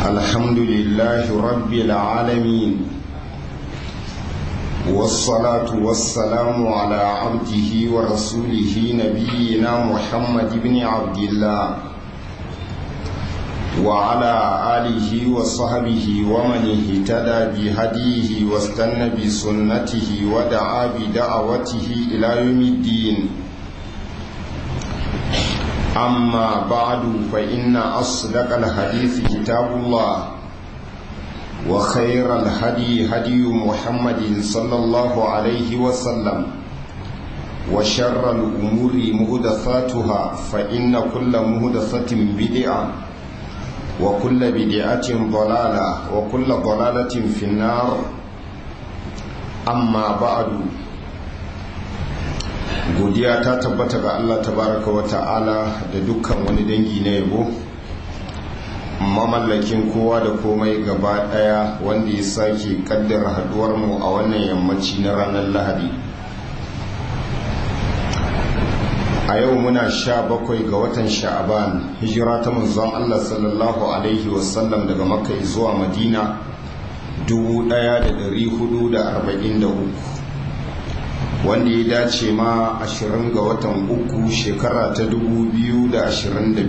الحمد لله رب العالمين والصلاة والسلام على عبده ورسوله نبينا محمد بن عبد الله وعلى آله وصحبه ومن اهتدى بهديه واستنى بسنته ودعا بدعوته إلى يوم الدين أما بعد فإن أصدق الحديث كتاب الله وخير الهدي هدي محمد صلى الله عليه وسلم وشر الأمور مهدثاتها فإن كل مهدثة بدعة وكل بدعة ضلالة وكل ضلالة في النار أما بعد godiya ta tabbata ga Allah tabaraka wa ta'ala da dukkan wani dangi na yabo mamallakin kowa da komai gaba daya wanda ya sake kaddara haduwar mu a wannan yammaci na ranar lahadi a yau muna sha bakwai ga watan sha'aban hijira ta manzon Allah sallallahu alaihi wasallam daga makka zuwa madina 1443 wanda ya dace ma 20 ga watan uku shekara ta 2022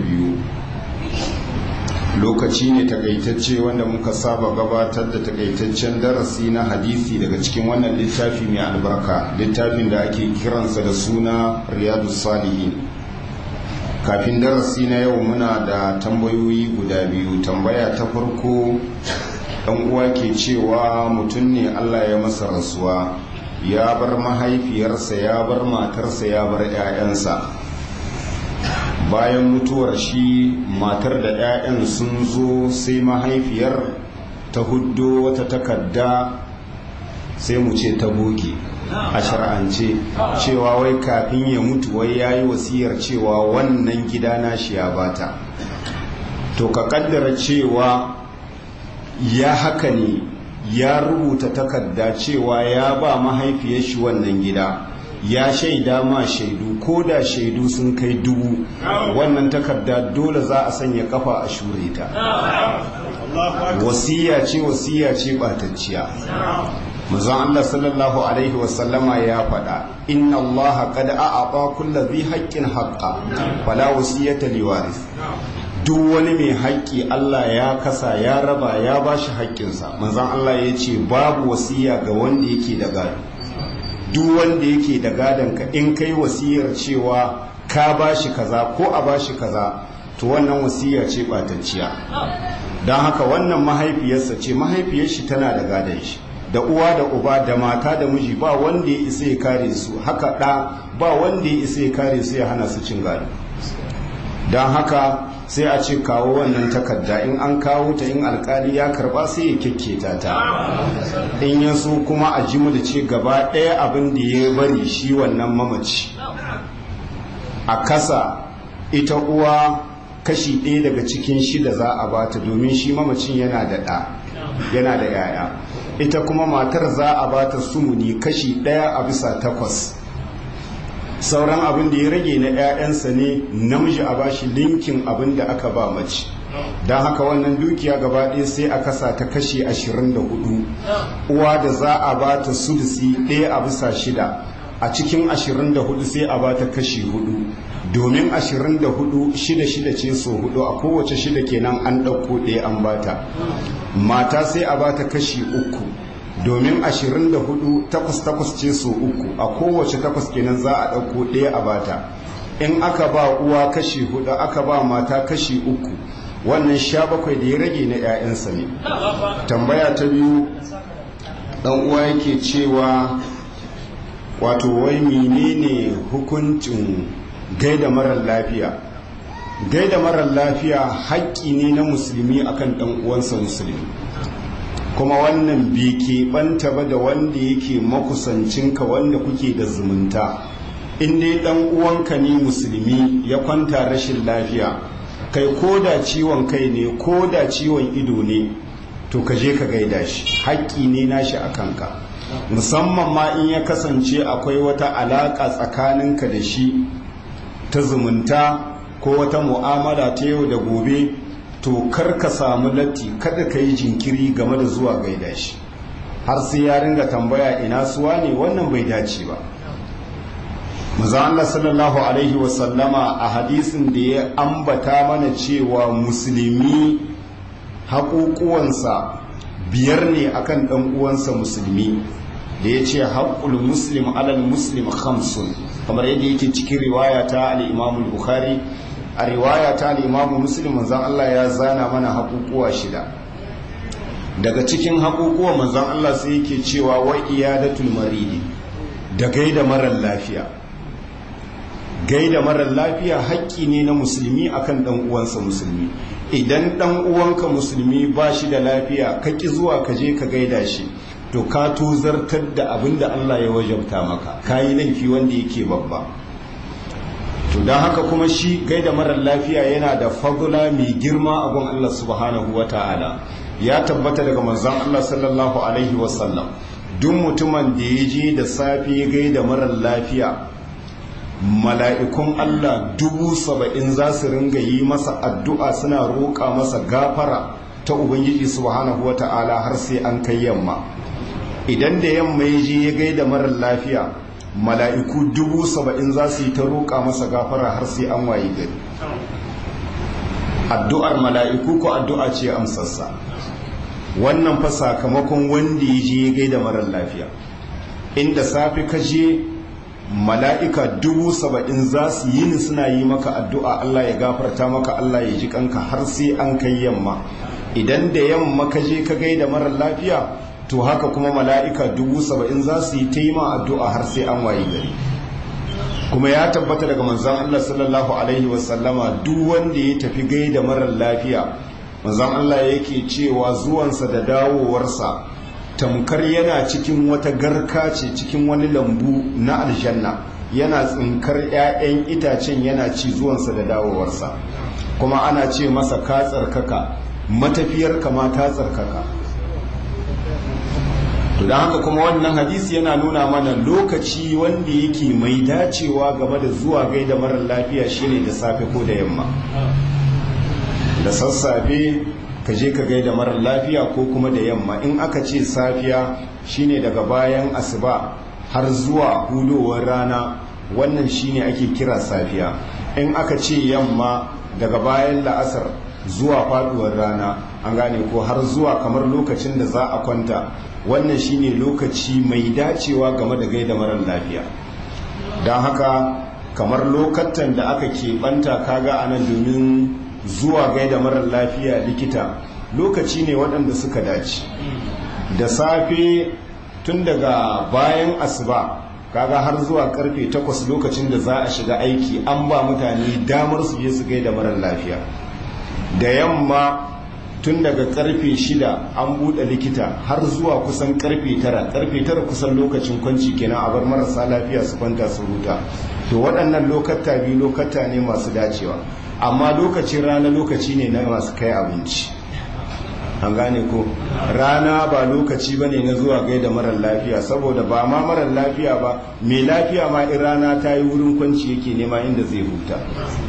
lokaci ne takaitacce wanda muka saba gabatar da takaitaccen darasi na hadisi daga cikin wannan littafi mai albarka littafin da ake kiransa da suna riyadu salihin kafin darasi na yau muna da tambayoyi guda biyu tambaya ta farko ɗan uwa ke cewa mutum ne allah ya masa rasuwa ya bar mahaifiyarsa ya bar matarsa ya bar 'ya'yansa bayan mutuwar shi matar da 'ya'yan sun zo sai mahaifiyar ta huddo wata takarda sai mu ce ta boge a shar'ance cewa wai kafin ya mutu wai ya yi wasiyar cewa wannan gida na shi ya bata to ka kaddara cewa ya haka ne ya rubuta takarda cewa ya ba mahaifiyar shi wannan gida ya shaida ma shaidu ko da shaidu sun kai dubu wannan takarda dole za a sanya kafa a shure ta wasiya ce wasiya ce batacciya manzon Allah sallallahu alaihi wasallama ya faɗa inna Allah qad a'ata kulli dhi haqqin haqqa fala wasiyata liwaris duk wani mai haƙƙi Allah ya kasa ya raba ya bashi haƙƙinsa manzon Allah ya ce babu wasiya ga wanda yake da gado duk wanda yake da gadon ka in kai wasiyar cewa ka bashi kaza ko a bashi kaza to wannan wasiya ce batacciya don haka wannan mahaifiyarsa ce mahaifiyar shi tana da gadon shi da uwa da uba da mata da miji ba wanda ya isa ya kare su haka ɗa ba wanda ya isa ya kare su ya hana su cin gado don haka sai a ce kawo wannan takarda in an kawo ta in alkali ya karba sai ya kyakketa ta in ya so kuma a ji da ce gaba ɗaya abin da ya bari shi wannan mamaci a kasa ita uwa kashi ɗaya daga cikin shida za a bata domin shi mamacin yana da ɗa yana da yaya ita kuma matar za a bata sumuni kashi ɗaya a bisa takwas sauran abin da ya rage na 'ya'yansa ne namiji a bashi linkin abin da aka ba mace don haka wannan dukiya gaba ɗaya sai a kasa ta kashe 24 uwa da za a ba ta sulusi ɗaya a bisa shida a cikin 24 sai a ba ta kashi hudu domin 24 shida shida ce so hudu a kowace shida kenan an ɗauko ɗaya an bata mata sai a ba ta kashi uku domin 24 takwas takwas ce so uku a kowace takwas kenan za a ɗauko ɗaya a bata in aka ba uwa kashi hudu aka ba mata kashi uku wannan sha bakwai da ya rage na 'ya'yansa ne tambaya ta biyu ɗan uwa yake cewa wato wai menene hukuncin gaida marar lafiya gaida marar lafiya haƙƙi ne na musulmi akan ɗan uwansa musulmi kuma wannan bai keɓanta ba da wanda yake makusancinka wanda kuke da zumunta in dai ɗan uwanka ne musulmi ya kwanta rashin lafiya kai ko da ciwon kai ne ko da ciwon ido ne to ka je ka gaida shi haƙƙi ne nashi a kanka musamman ma in ya kasance akwai wata alaƙa tsakaninka da shi ta zumunta ko wata mu'amala ta yau da gobe to kar ka samu latti kada ka yi jinkiri game da zuwa gaida shi har sai ya ringa tambaya ina suwa ne wannan bai dace ba maza Allah sallallahu alaihi wasallama a hadisin da ya ambata mana cewa musulmi haƙuƙuwansa biyar ne akan ɗan uwansa musulmi da ya ce haƙƙul muslim alal muslim khamsun kamar yadda yake cikin riwaya ta al-imam bukhari a riwaya ta al-imam muslim manzon Allah ya zana mana haƙuƙuwa shida daga cikin haƙuƙuwa manzon Allah sai yake cewa wa iyadatul maridi da gaida marar lafiya gaida marar lafiya haƙƙi ne na musulmi akan ɗan uwansa musulmi idan ɗan uwanka musulmi ba shi da lafiya ka ƙi zuwa ka je ka gaida shi to ka tozartar da abin da Allah ya wajabta maka ka yi laifi wanda yake babba to don haka kuma shi gaida marar lafiya yana da fagula mai girma a gun Allah subhanahu wa ta'ala ya tabbata daga manzon Allah sallallahu alaihi wasallam duk mutumin da ya je da safe gaida marar lafiya mala'ikun Allah dubu saba'in za su ringa yi masa addu'a suna roƙa masa gafara ta Ubangiji subhanahu wa ta'ala har sai an kai yamma idan da yamma ya je ya gaida marar lafiya mala'iku dubu saba'in za su yi ta roƙa masa gafara har sai an wayi gari addu'ar mala'iku ko addu'a ce amsassa wannan fa sakamakon wanda ya je ya gaida marar lafiya inda safe ka je mala'ika dubu saba'in za su yi ni suna yi maka addu'a Allah ya gafarta maka Allah ya ji kanka har sai an kai yamma idan da yamma ka je ka gaida marar lafiya to haka kuma mala'ika dubu saba'in za su yi ta yi ma addu'a har sai an wayi gari kuma ya tabbata daga manzan Allah sallallahu Alaihi wasallama duk wanda ya tafi gaida marar lafiya manzan Allah yake cewa zuwansa da dawowarsa tamkar yana cikin wata garka ce cikin wani lambu na aljanna yana tsinkar 'ya'yan itacen yana ci zuwansa da dawowarsa kuma ana ce masa ka tsarkaka matafiyar kama ta tsarkaka to don haka kuma wannan hadisi yana nuna mana lokaci wanda yake mai dacewa game da zuwa gaida marar lafiya shine da safe ko da yamma da sassafe ka je ka gaida marar lafiya ko kuma da yamma in aka ce safiya shine daga bayan asuba har zuwa hudowar rana wannan shine ake kira safiya in aka ce yamma daga bayan la'asar zuwa faduwar rana an gane ko har zuwa kamar lokacin da za a kwanta wannan shine lokaci mai dacewa game da gaida marar lafiya don haka kamar lokatan da aka keɓanta kaga a nan domin zuwa gaida marar lafiya likita lokaci ne waɗanda suka dace da safe tun daga bayan asuba kaga har zuwa karfe 8 lokacin da za a shiga aiki an ba mutane damar su je su gaida marar lafiya da yamma tun daga karfe 6 an buɗe likita har zuwa kusan karfe 9 karfe 9 kusan lokacin kwanci kenan a bar marasa lafiya su kwanta su huta to waɗannan lokata biyu lokata ne masu dacewa amma lokacin rana lokaci ne na masu kai abinci an gane ko rana ba lokaci ba ne na zuwa gaida marar lafiya saboda ba ma marar lafiya ba mai lafiya ma in rana ta yi wurin kwanci yake nema inda zai huta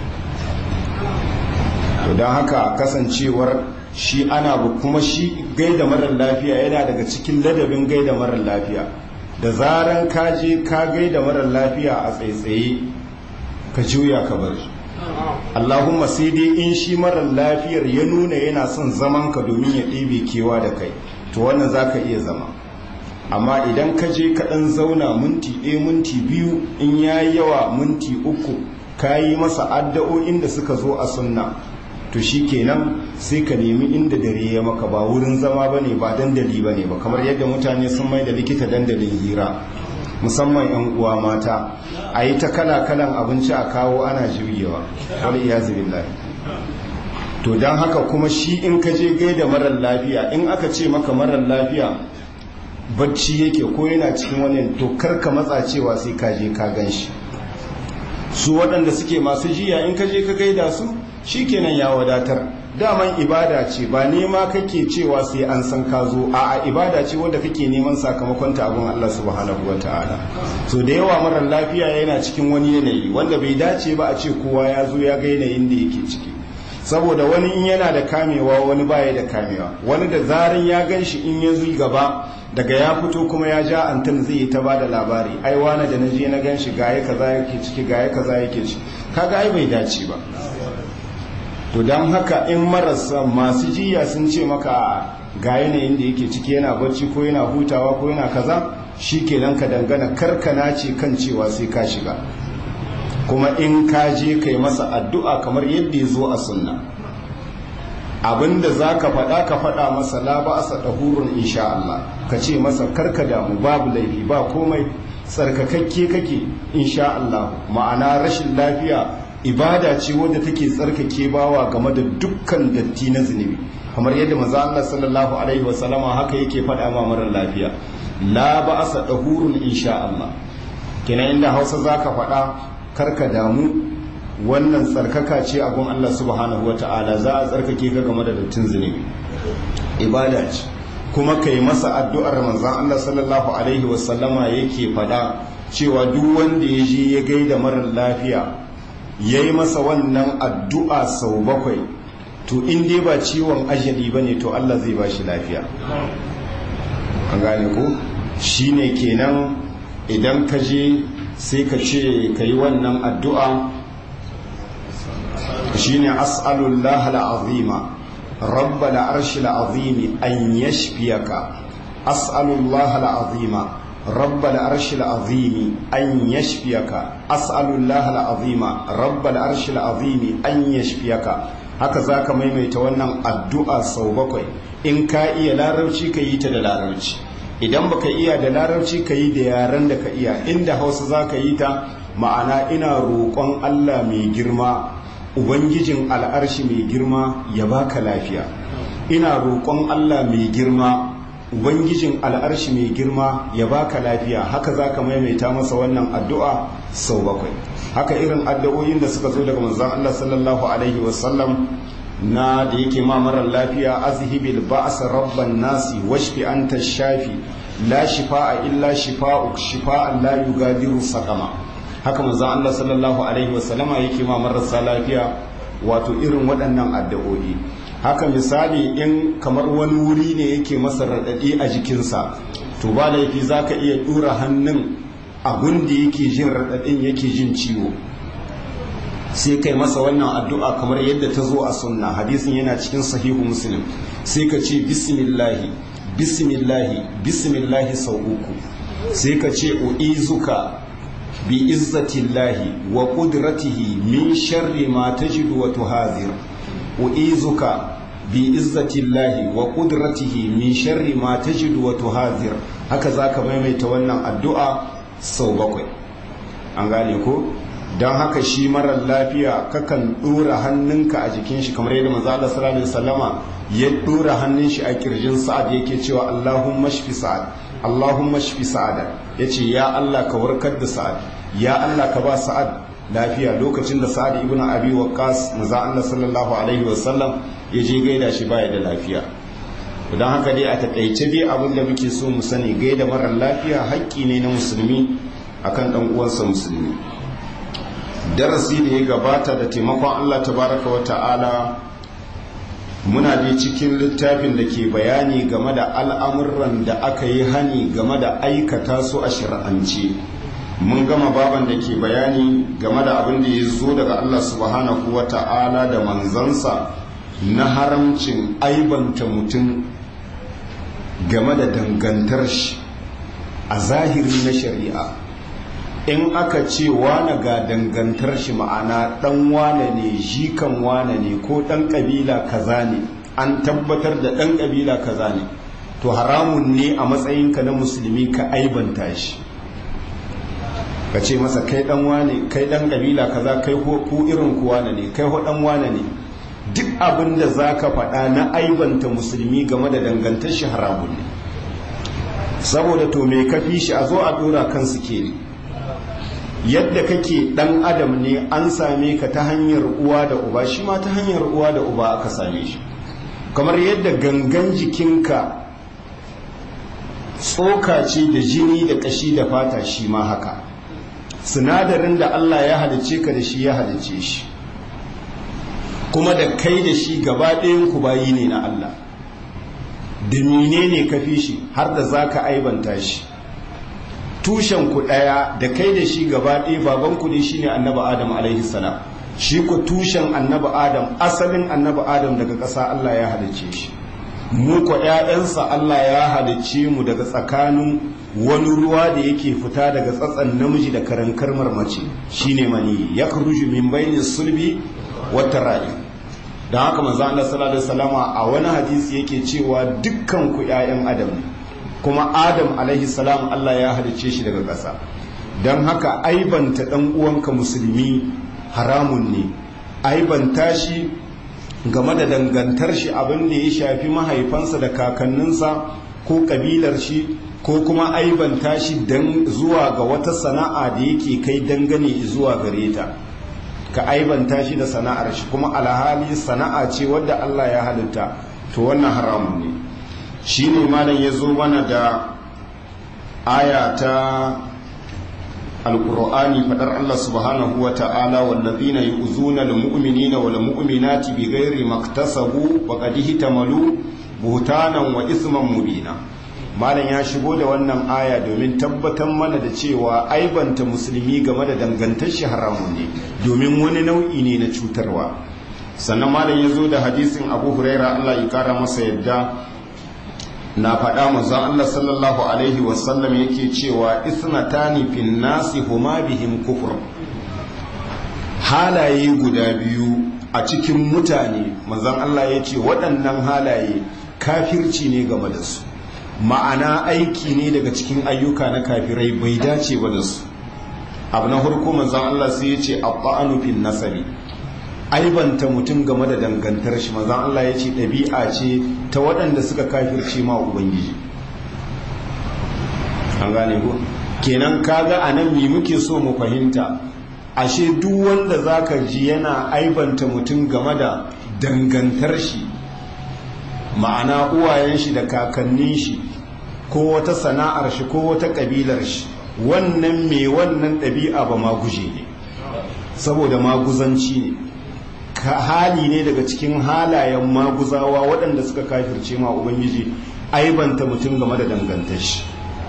to don haka kasancewar shi ana kuma shi gaida marar lafiya yana daga cikin ladabin gaida marar lafiya da zaran ka je ka gaida marar lafiya a tsaitsaye ka juya ka bar shi Allahumma sai dai in shi marar lafiyar ya nuna yana son zaman ka domin ya ɗebe kewa da kai to wannan za ka iya zama amma idan ka je ka ɗan zauna minti ɗaya minti biyu in ya yi yawa minti uku ka yi masa addu'o'in da suka zo a sunna to shi kenan sai ka nemi inda dare ya maka ba wurin zama ba ne ba dandali ba ne ba kamar yadda mutane sun mai da likita dandalin hira musamman 'yan uwa mata a yi ta kala-kalan abinci a kawo ana juyewa wani iya billahi to don haka kuma shi in ka je gaida marar lafiya in aka ce maka marar lafiya bacci yake ko yana cikin wani to karka matsa cewa sai ka je ka gan shi su waɗanda suke masu jiya in ka je ka gaida su shi kenan ya wadatar daman ibada ce ba nema kake cewa sai an san ka zo a ibada ce wanda kake neman sakamakon ta abin Allah subhanahu ta'ala. so da yawa marar lafiya yana cikin wani yanayi wanda bai dace ba a ce kowa ya zo ya ga yanayin da yake ciki saboda wani in yana da kamewa wani baya da kamewa wani da zarin ya gan shi in ya zuyi gaba daga ya fito kuma ya ja antin zai yi ta ba da labari ai wani da na je na gan shi gaya kaza yake ciki gaya kaza yake ciki kaga ai bai dace ba to don haka in marasa masu jiya sun ce maka ga yanayin da yake ciki yana bacci ko yana hutawa ko yana kaza shi kenan ka dangana karkana ce kan cewa sai ka shiga kuma in ka je kai masa addu'a kamar yadda ya zo a sunna abinda za ka faɗa ka faɗa masa la ba asa ɗahurun insha Allah ka ce masa karka damu babu laifi ba komai tsarkakakke kake insha Allah ma'ana rashin lafiya ibada ce wadda take tsarkake bawa game da dukkan datti na zunubi kamar yadda manzo Allah sallallahu alaihi wasallama haka yake faɗa ma marar lafiya la ba asa ɗahurun insha Allah kenan inda Hausa zaka faɗa karka damu wannan tsarkaka ce a gun Allah subhanahu wa ta'ala za a tsarkake ka game da dattin zunubi ibada ce kuma kai masa addu'ar manzan Allah sallallahu alaihi wasallama yake fada cewa duk wanda ya je ya gaida marar lafiya ya yi masa wannan addu'a sau bakwai to in dai ba ciwon ajali ba ne to Allah zai ba shi lafiya an gane ko shi ne kenan idan ka je sai ka ce ka yi wannan addu'a shi ne as'alullah al'azima rabba al'arshi al'azimi an yashfiyaka as'alullah al'azima rabba al'arshi al'azimi an yashfiyaka as'alullah al'azima rabba al'arshi al'azimi an yashfiyaka haka za ka maimaita wannan addu'a sau bakwai in ka iya larabci ka yi ta da larabci idan baka iya da larabci ka yi da yaren da ka iya inda hausa za ka yi ta ma'ana ina roƙon allah mai girma ubangijin al'arshi mai girma ya baka lafiya ina roƙon allah mai girma ubangijin al'arshi mai girma ya baka lafiya haka za ka maimaita masa wannan addu'a sau bakwai haka irin addu'o'in da suka zo daga manzan allah sallallahu alaihi wasallam na da yake ma marar lafiya azhibil ba'sa rabban nasi washfi anta shafi la shifa'a illa shifa'uk shifa'an la yugadiru saqama haka manzon Allah sallallahu alaihi wasallama yake ma marasa lafiya wato irin waɗannan addu'o'i haka misali in kamar wani wuri ne yake masa raɗaɗi a jikinsa to ba laifi zaka iya ɗura hannun abun da yake jin raɗaɗin yake jin ciwo sai kai masa wannan addu'a kamar yadda ta zo a sunna hadisin yana cikin sahihu muslim sai ka ce bismillahi bismillahi bismillahi sau uku sai ka ce u'izuka bi izzatillahi wa qudratihi min sharri ma tajidu wa tuhazir u'izuka bi izzatillahi wa qudratihi min sharri ma tajidu wa tuhazir haka zaka maimaita wannan addu'a sau bakwai an gane ko don haka shi marar lafiya kakan ɗora hannunka a jikin shi kamar yadda manzo Allah sallallahu alaihi wasallama ya ɗora hannun shi a kirjin sa'ad yake cewa Allahumma shfi sa'ad Allahumma shfi sa'ad yace ya Allah ka warkar da sa'ad ya Allah ka ba sa'ad lafiya lokacin da sa'ad ibnu abi waqqas manzo Allah sallallahu alaihi wasallam ya je gaida shi baya da lafiya don haka dai a takaice dai abin da muke so mu sani gaida marar lafiya haƙƙi ne na musulmi akan dan uwansa musulmi darasi da ya gabata da taimakon Allah tabaraka wa ta'ala muna da cikin littafin da ke bayani game da al'amuran da aka yi hani game da aikata su a shir'ance mun gama baban da ke bayani game da abin da ya zo daga Allah subhanahu wa ta'ala da manzansa na haramcin aibanta mutum game da dangantar shi a zahiri na shari'a in aka ce wane ga dangantar shi ma'ana dan wane ne jikan wane ne ko dan kabila kaza ne an tabbatar da dan kabila kaza ne to haramun ne a matsayinka na musulmi ka aibanta shi ka ce masa kai dan wane kai dan kabila kaza kai ko ku irin ku wane ne kai ho dan wane ne duk abin da zaka faɗa na aibanta musulmi game da dangantar shi haramun ne saboda to me kafi shi a zo a dora kansu ke ne yadda kake dan adam ne an same ka ta hanyar uwa da uba shi ma ta hanyar uwa da uba aka same shi kamar yadda gangan jikinka tsoka ce da jini da kashi da fata shi ma haka sinadarin da Allah ya halice ka da shi ya halice shi kuma da kai da shi gaba ɗayan ku bayi ne na Allah da menene ka fi shi har da za ka aibanta shi tushen ku ɗaya da kai da shi gaba ɗaya baban ku ne shine annabi adam alaihi salam shi ku tushen annabi adam asalin annabi adam daga ƙasa Allah ya halicce shi mu ku ƴaƴansa Allah ya halicce mu daga tsakanin wani ruwa da yake fita daga tsatsan namiji da karankar mace shine mani ya kuruju min bayni sulbi wata ra'i don haka manzo Allah sallallahu alaihi wasallama a wani hadisi yake cewa dukkan ku ƴaƴan adam ne kuma adam alaihi salam Allah ya halicce shi daga ƙasa don haka aibanta ɗan uwanka musulmi haramun ne aibanta shi game da dangantar shi abin da ya shafi mahaifansa da kakanninsa ko kabilar shi ko kuma aibanta shi dan zuwa ga wata sana'a da yake kai dangane zuwa gare ta ka aibanta shi da sana'ar shi kuma alhali sana'a ce wadda Allah ya halitta to wannan haramun ne shi ne malam ya zo mana da aya ta alƙur'ani faɗar Allah subhanahu wa ta'ala wallazina yu'zuna almu'minina wal mu'minati bighairi maktasabu wa qad ihtamalu buhtanan wa isman mubina malam ya shigo da wannan aya domin tabbatar mana da cewa aibanta musulmi game da dangantar shi haramun ne domin wani nau'i ne na cutarwa sannan malam ya zo da hadisin abu huraira Allah ya kara masa yadda na faɗa manzon Allah sallallahu alaihi wasallam yake cewa isnatani fin nasi huma bihim kufur halaye guda biyu a cikin mutane manzon Allah ya ce waɗannan halaye kafirci ne game da su ma'ana aiki ne daga cikin ayyuka na kafirai bai dace ba da su abu na farko manzon Allah sai ya ce abba'anu fin nasabi aibanta mutum game da dangantar shi manzon Allah ya ce ɗabi'a ce ta waɗanda suka kafirce ma ubangiji an gane ko kenan kaga anan me muke so mu fahimta ashe duk wanda zaka ji yana aibanta mutum game da dangantar shi ma'ana uwayen shi da kakannin shi ko wata sana'ar shi ko wata kabilar shi wannan me wannan ɗabi'a ba ma guje ne saboda maguzanci ne hali ne daga cikin halayen maguzawa waɗanda suka kafirce ma ubangiji aibanta mutum game da dangantar shi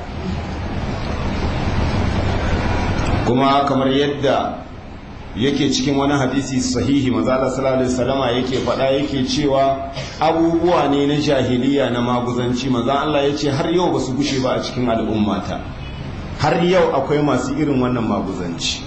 kuma kamar yadda yake cikin wani hadisi sahihi mazala sallallahu alaihi wasallama yake faɗa yake cewa abubuwa ne na jahiliya na maguzanci maza Allah ya ce har yau ba su gushe ba a cikin al'ummata har yau akwai masu irin wannan maguzanci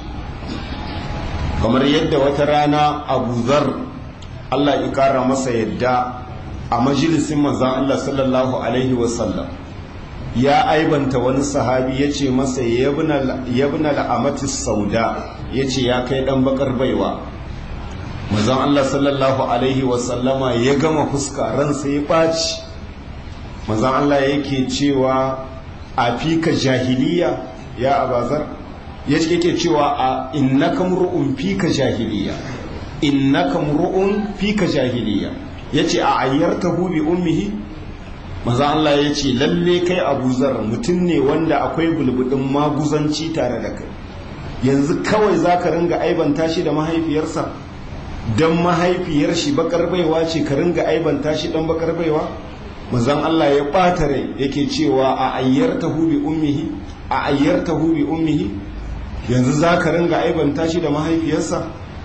kamar yadda wata rana abu zar Allah ya kara masa yadda a majalisin manzan Allah sallallahu alaihi wasallam ya aibanta wani sahabi ya ce masa yabna la'amatis sauda ya ce ya kai dan bakar baiwa manzan Allah sallallahu alaihi wasallama ya gama fuska ransa ya ɓaci manzan Allah yake cewa a fika jahiliya ya abazar ya ce yake cewa a innaka mur'un fika jahiliya innaka mur'un fika jahiliya yace a ayyartahu bi ummihi maza Allah ya ce lalle kai Abu Zar mutum ne wanda akwai bulbudin maguzanci tare da kai yanzu kawai zaka ringa aibanta shi da mahaifiyarsa dan mahaifiyar shi bakar baiwa ce ka ringa aibanta shi dan bakar baiwa manzon Allah ya ɓata rai yake cewa a ayyartahu bi ummihi a ayyartahu bi ummihi yanzu za ka ringa aibanta shi da mahaifiyarsa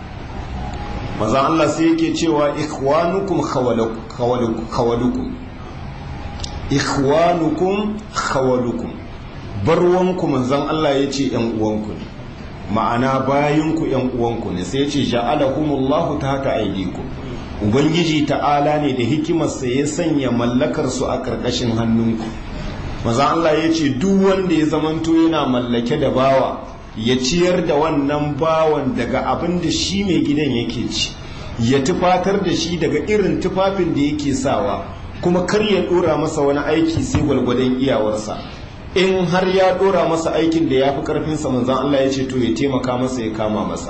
maza Allah sai yake cewa ikhwanukum khawalukum ikhwanukum khawalukum barwanku manzon Allah ya ce ‘yan uwanku ne ma'ana bayinku ‘yan uwanku ne sai ya ce ja'alakumullahu ta haka aidiku ubangiji ta'ala ne da hikimarsa ya sanya mallakarsu a ƙarƙashin hannunku maza Allah ya ce duk wanda ya zamanto yana mallake da bawa ya ciyar da wannan bawan daga abin da shi mai gidan yake ci ya tufatar da shi daga irin tufafin da yake sawa kuma kar ya dora masa wani aiki sai gwalgwadon iyawarsa in har ya dora masa aikin da ya fi karfinsa manzan Allah ya ce to ya taimaka masa ya kama masa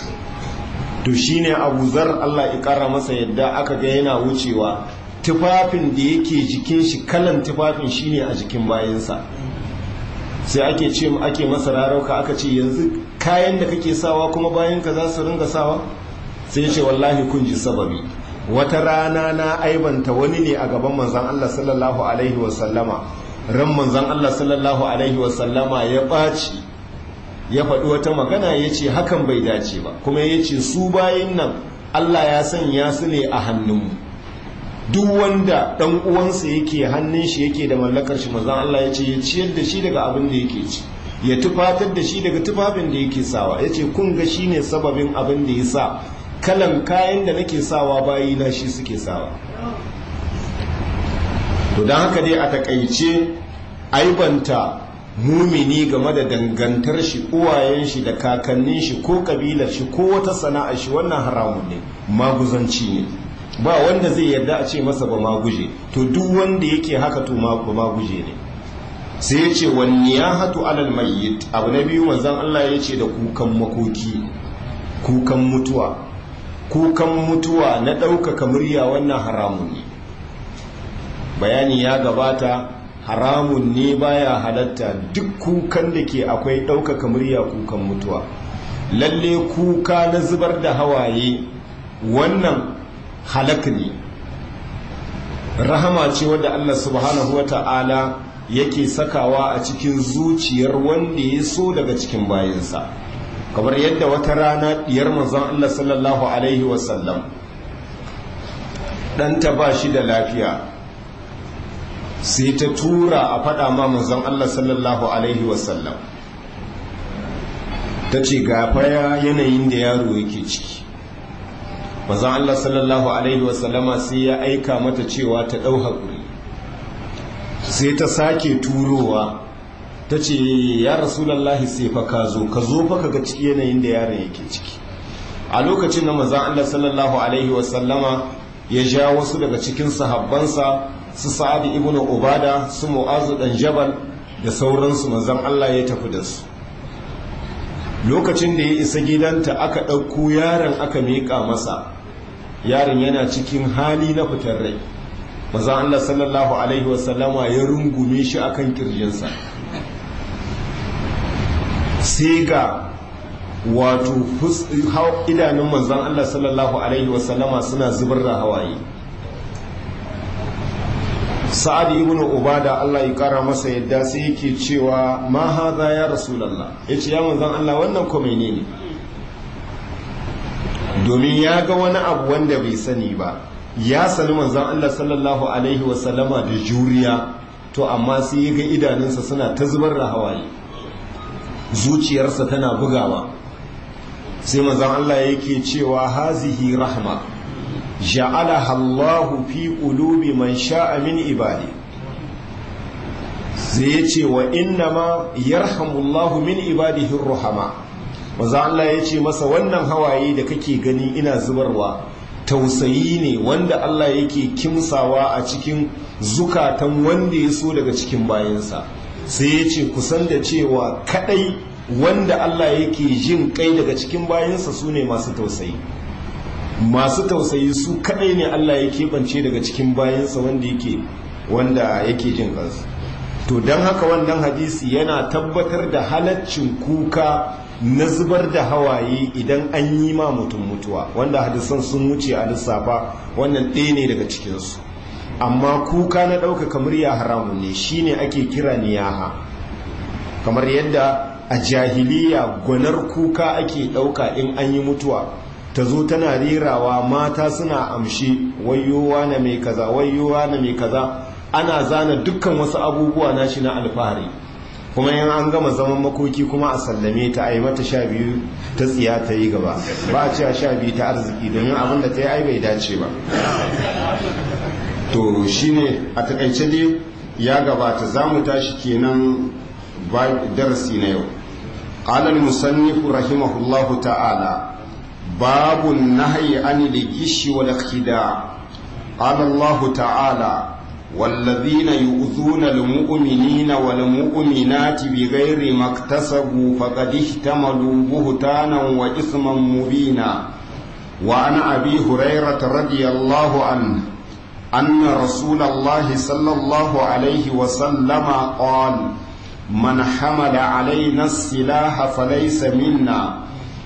to shine abu zar Allah ya kara masa yadda aka ga yana wucewa tufafin da yake jikin shi kalan tufafin shine a jikin bayansa sai ake ce ake masa rarauka aka ce yanzu kayan da kake sawa kuma bayan ka za su ringa sawa sai ce wallahi kun ji sababi wata rana na aibanta wani ne a gaban manzan Allah sallallahu alaihi wasallama ran manzan Allah sallallahu alaihi wasallama ya ɓaci ya faɗi wata magana ya ce hakan bai dace ba kuma ya ce su bayin nan Allah ya sanya su ne a hannunmu duk wanda ɗan uwansa yake hannun shi yake da mallakar shi manzan Allah ya ce ya ciyar da shi daga abin da yake ci ya tufatar da shi daga tufafin da yake sawa ya ce kun ga shi ne sababin abin da ya sa kalan kayan da nake sawa bayi na shi suke sawa to don haka dai a takaice aibanta mumini game da dangantar shi uwayen shi da kakannin shi ko kabilar shi ko wata sana'a shi wannan haramun ne maguzanci ne ba wanda zai yarda a ce masa ba maguje to duk wanda yake haka to ba maguje ne sai ya ce wani ya hatu alal mayyit abu na biyu manzan Allah ya ce da kukan makoki kukan mutuwa kukan mutuwa na ɗaukaka murya wannan haramun ne bayani ya gabata haramun ne baya halatta duk kukan da ke akwai ɗaukaka murya kukan mutuwa lalle kuka na zubar da hawaye wannan halak ne rahama ce wadda Allah subhanahu wa ta'ala yake sakawa a cikin zuciyar wanda ya so daga cikin bayansa kamar yadda wata rana diyar manzon Allah sallallahu alaihi wasallam ɗanta ba shi da lafiya sai ta tura a faɗa ma manzon Allah sallallahu alaihi wasallam ta ce gafaya yanayin da yaro yake ciki manzon Allah sallallahu alaihi wasallama sai ya aika mata cewa ta ɗau haƙuri sai ta sake turowa ta ce ya rasulallahi sai fa ka zo ka zo fa ga ciki yanayin da yaron yake ciki a lokacin da manzon Allah sallallahu alaihi wasallama ya ja wasu daga cikin sahabbansa su sa'ad ibn ubada su mu'azu dan jabal da sauransu manzon Allah ya tafi da su lokacin da ya isa gidanta aka ɗauko yaron aka miƙa masa yaron yana cikin hali na fitar rai manzon Allah sallallahu alaihi wasallama ya rungume shi akan kirjinsa sai ga wato idanun manzon Allah sallallahu alaihi wasallama suna zubar da hawaye sa'ad ibn ubada Allah ya kara masa yadda sai yake cewa ma hadha ya rasulullah yace ya manzon Allah wannan ko menene domin ya ga wani abu wanda bai sani ba ya sani manzon Allah sallallahu alaihi wasallama da juriya to amma sai ya ga idanunsa suna ta zubar da hawaye zuciyarsa tana bugawa sai manzon Allah yake cewa hazihi rahma ja'alaha Allahu fi qulubi man sha'a min ibadi sai yace wa innama yarhamullahu min ibadihi ruhama manzo Allah yace masa wannan hawaye da kake gani ina zubarwa tausayi ne wanda Allah yake kimsawa a cikin zukatan wanda ya so daga cikin bayansa sai yace kusan da cewa kadai wanda Allah yake jin kai daga cikin bayansa su ne masu tausayi masu tausayi su kadai ne Allah ya keɓance daga cikin bayansa wanda yake wanda yake jin kansu to don haka wannan hadisi yana tabbatar da halaccin kuka na zubar da hawaye idan an yi ma mutum mutuwa wanda hadisan sun wuce a lissafa wannan ɗaya ne daga cikinsu amma kuka na ɗaukaka murya haramun ne shine ake kira niyaha kamar yadda a jahiliya gwanar kuka ake ɗauka in an yi mutuwa ta zo tana rerawa mata suna amshi wayowa na mai kaza wayowa na mai kaza ana zana dukkan wasu abubuwa na shi na alfahari kuma yin an gama zaman makoki kuma a sallame ta a yi mata sha biyu ta tsiya ta yi gaba ba a cewa sha biyu ta arziki domin abin da ta yi ai bai dace ba to shine a takaice dai ya gabata za mu tashi kenan darasi na yau قال المصنف رحمه الله تعالى باب النهي عن الغش والاخداع قال الله تعالى والذين يؤذون المؤمنين والمؤمنات بغير ما اكتسبوا فقد احتملوا بهتانا واثما مبينا وعن ابي هريره رضي الله عنه ان رسول الله صلى الله عليه وسلم قال من حمل علينا السلاح فليس منا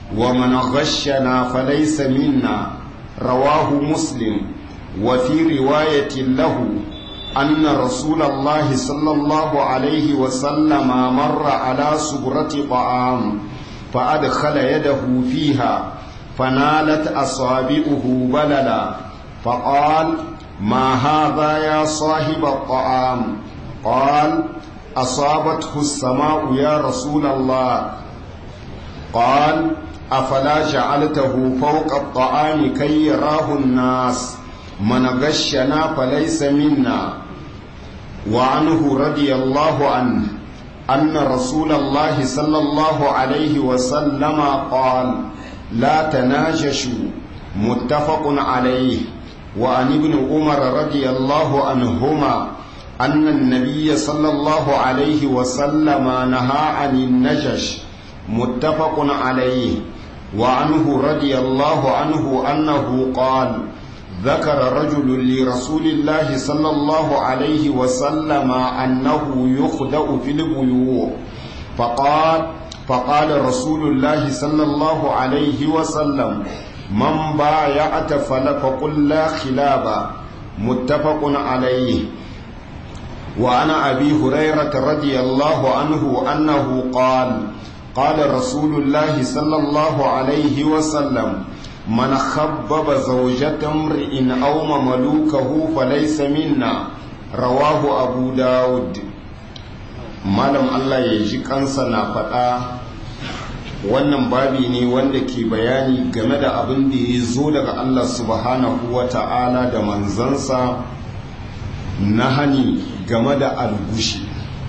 ومن غشنا فليس منا رواه مسلم وفي رواية له أن رسول الله صلى الله عليه وسلم مر على سبرة طعام فأدخل يده فيها فنالت أصابعه بللا فقال ما هذا يا صاحب الطعام قال أصابته السماء يا رسول الله قال أفلا جعلته فوق الطعام كي يراه الناس من غشنا فليس منا وعنه رضي الله عنه أن رسول الله صلى الله عليه وسلم قال لا تناجشوا متفق عليه وعن ابن عمر رضي الله عنهما أن النبي صلى الله عليه وسلم نهى عن النجش متفق عليه وعنه رضي الله عنه أنه قال ذكر رجل لرسول الله صلى الله عليه وسلم أنه يخدأ في البيوع فقال فقال رسول الله صلى الله عليه وسلم من بايعت فقل لا خلاب متفق عليه وعن أبي هريرة رضي الله عنه أنه قال قال رسول الله صلى الله عليه وسلم من خبب زوجة امرئ أو مملوكه فليس منا رواه أبو داود malam Allah ya ji kansa na faɗa wannan babi ne wanda ke bayani game da abin da ya zo daga Allah subhanahu wa ta'ala da manzansa na hani game da algushi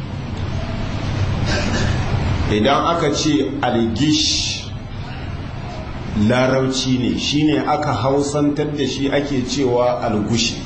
idan aka ce algish larauci ne shine aka hausantar da shi ake cewa algushi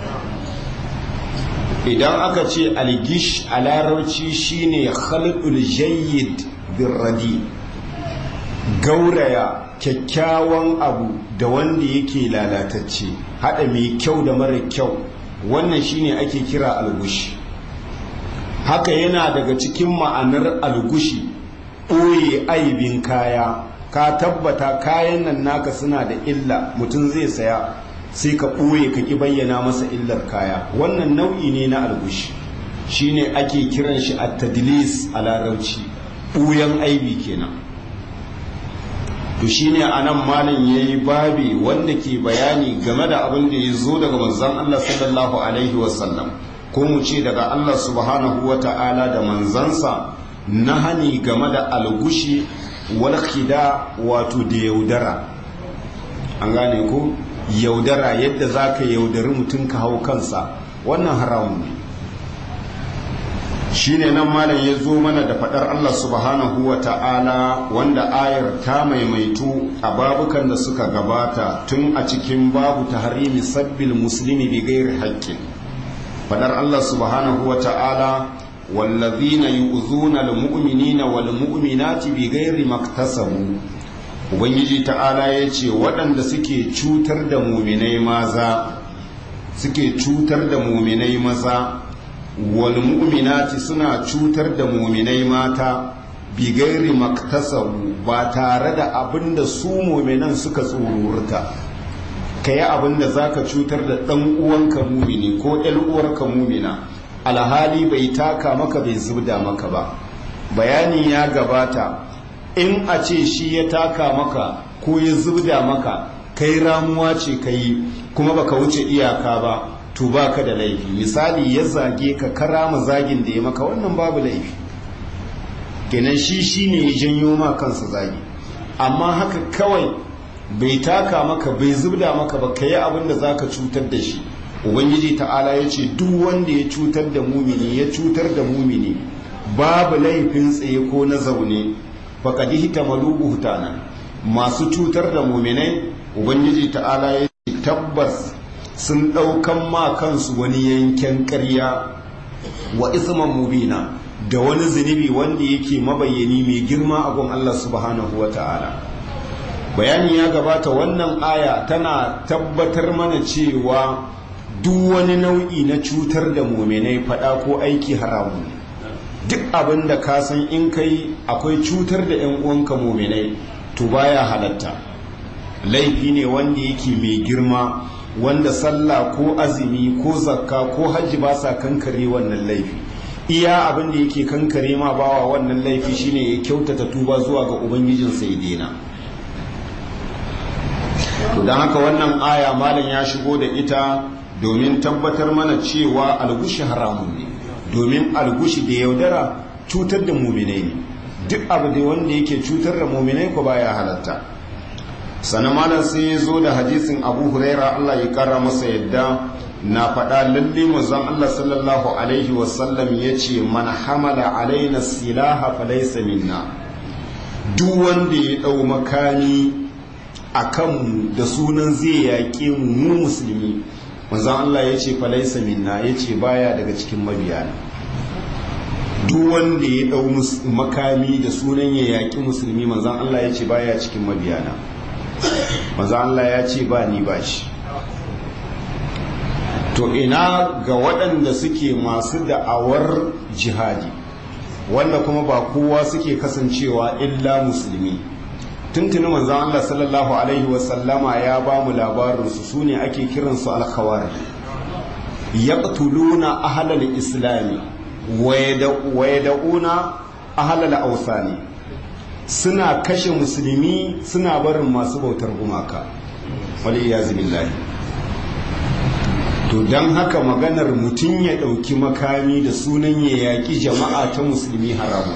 idan aka ce algish a larauci shine khalqul jayyid birradi gauraya kyakkyawan abu da wanda yake lalatacce hada mai kyau da mara kyau wannan shine ake kira algushi haka yana daga cikin ma'anar algushi ɓoye aibin kaya ka tabbata kayan nan naka suna da illa mutum zai saya sai ka ɓoye ka ƙi bayyana masa illar kaya wannan nau'i ne na algushi shine ake kiran shi a tadlis a larauci ɓuyan aibi kenan to shine a nan malam ya yi babi wanda ke bayani game da abin da ya zo daga manzan Allah sallallahu alaihi wasallam ko mu ce daga Allah subhanahu wa ta'ala da manzansa na hani game da algushi wal khida wato da yaudara an gane ko yaudara yadda za ka yaudari mutum ka hau kansa wannan haramun ne shine nan malam ya zo mana da faɗar Allah subhanahu wa ta'ala wanda ayar ta maimaitu a babukan da suka gabata tun a cikin babu tahrimi sabbil muslimi bi gairi haƙƙin faɗar Allah subhanahu wa ta'ala wallazina yu'zuna almu'minina wal mu'minati bi gairi maktasabu ubangiji ta'ala ya ce waɗanda suke cutar da muminai maza suke cutar da muminai maza wal mu'minati suna cutar da muminai mata bi gairi maktasabu ba tare da abin da su muminan suka tsururta ka yi abin da za ka cutar da ɗan uwanka mumini ko ɗan uwarka mumina alhali bai taka maka bai zubda maka ba bayani ya gabata in a ce shi ya taka maka ko ya zubda maka kai ramuwa ce ka yi kuma baka wuce iyaka ba to baka da laifi misali ya zage ka karama zagin da ya maka wannan babu laifi kenan shi shine ya janyo ma kansa zagi amma haka kawai bai taka maka bai zubda maka ba ka yi abin da zaka cutar da shi ubangiji ta'ala ya ce duk wanda ya cutar da mumini ya cutar da mumini babu laifin tsaye ko na zaune faƙadi hita malubu hutana masu cutar da muminai ubangiji ta'ala ya ce tabbas sun ɗaukan ma kansu wani yanken ƙarya wa isman mubina da wani zunubi wanda yake mabayyani mai girma a gun Allah subhanahu wa ta'ala bayani ya gabata wannan aya tana tabbatar mana cewa duk wani nau'i na cutar da muminai fada ko aiki haramu duk abin da ka san in kai akwai cutar da 'yan uwanka muminai to baya halatta laifi ne wanda yake mai girma wanda sallah ko azumi ko zakka ko hajji ba sa kankare wannan laifi iya abin da yake kankare ma bawa wannan laifi shine ya kyautata tuba zuwa ga ubangijinsa ya daina to don haka wannan aya malam ya shigo da ita domin tabbatar mana cewa algushi haramun ne domin algushi da yaudara cutar da muminai ne duk abu da wanda yake cutar da muminai ko baya halatta sannan malam sai ya zo da hadisin abu huraira allah ya kara masa yadda na faɗa lalle manzon allah sallallahu alaihi wasallam ya ce man hamala alaina silaha falaysa minna duk wanda ya ɗau makami a kanmu da sunan zai yaƙe mu musulmi manzon allah ya ce falaysa minna ya ce baya daga cikin mabiyana duk wanda ya ɗau makami da sunan ya yaƙi musulmi manzon allah ya ce baya cikin mabiyana maza Allah ya ce ba ni ba shi to ina ga waɗanda suke masu da'awar jihadi wanda kuma ba kowa suke kasancewa illa musulmi tuntuni manzan Allah sallallahu alaihi wasallama ya ba mu labarinsu su ne ake kiransu alkhawari yaqtuluna ahlal islami wa yad'una ahlal awsani suna kashe musulmi suna barin masu bautar gumaka wali billahi to don haka maganar mutum ya ɗauki makami da sunan ya yaƙi jama'a ta musulmi haramu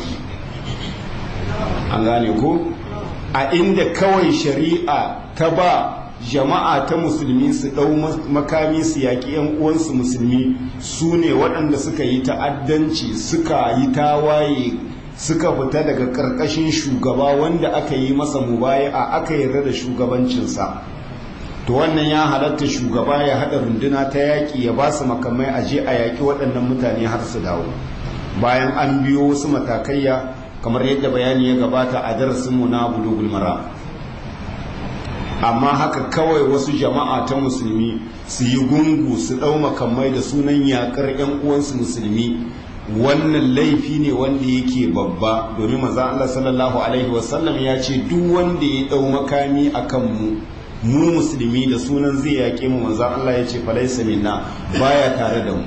an gane ko a inda kawai shari'a ta ba jama'a ta musulmi su ɗau makami su yaƙi 'yan uwansu musulmi su ne waɗanda suka yi ta'addanci suka yi tawaye suka fita daga ƙarƙashin shugaba wanda aka yi masa mubaya'a aka yarda da shugabancinsa to wannan ya halatta shugaba ya haɗa runduna ta yaƙi ya ba su makamai a je a yaƙi waɗannan mutane har su dawo bayan an biyo wasu matakaiya kamar yadda bayani ya gabata a darasinmu na bulugul mara amma haka kawai wasu jama'a ta musulmi su yi gungu su ɗau makamai da sunan yaƙar 'yan uwansu musulmi wannan laifi ne wanda yake babba domin maza Allah sallallahu alaihi wasallam ya ce duk wanda ya dau makami akan mu mu musulmi da sunan zai yaƙe mu maza Allah ya ce falaisa minna baya tare da mu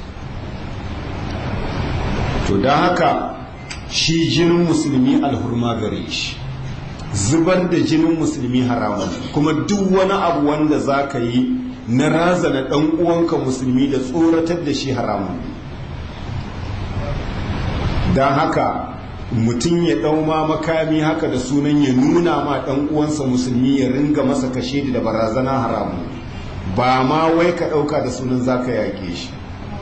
to don haka shi jinin musulmi alhurma gare shi zubar da jinin musulmi haramun kuma duk wani abu wanda za ka yi na razana ɗan uwanka musulmi da tsoratar da shi haramun don haka mutum ya ɗau ma makami haka da sunan ya nuna ma ɗan uwansa musulmi ya ringa masa kashe da barazana haramu ba ma wai ka ɗauka da sunan za ka yaƙe shi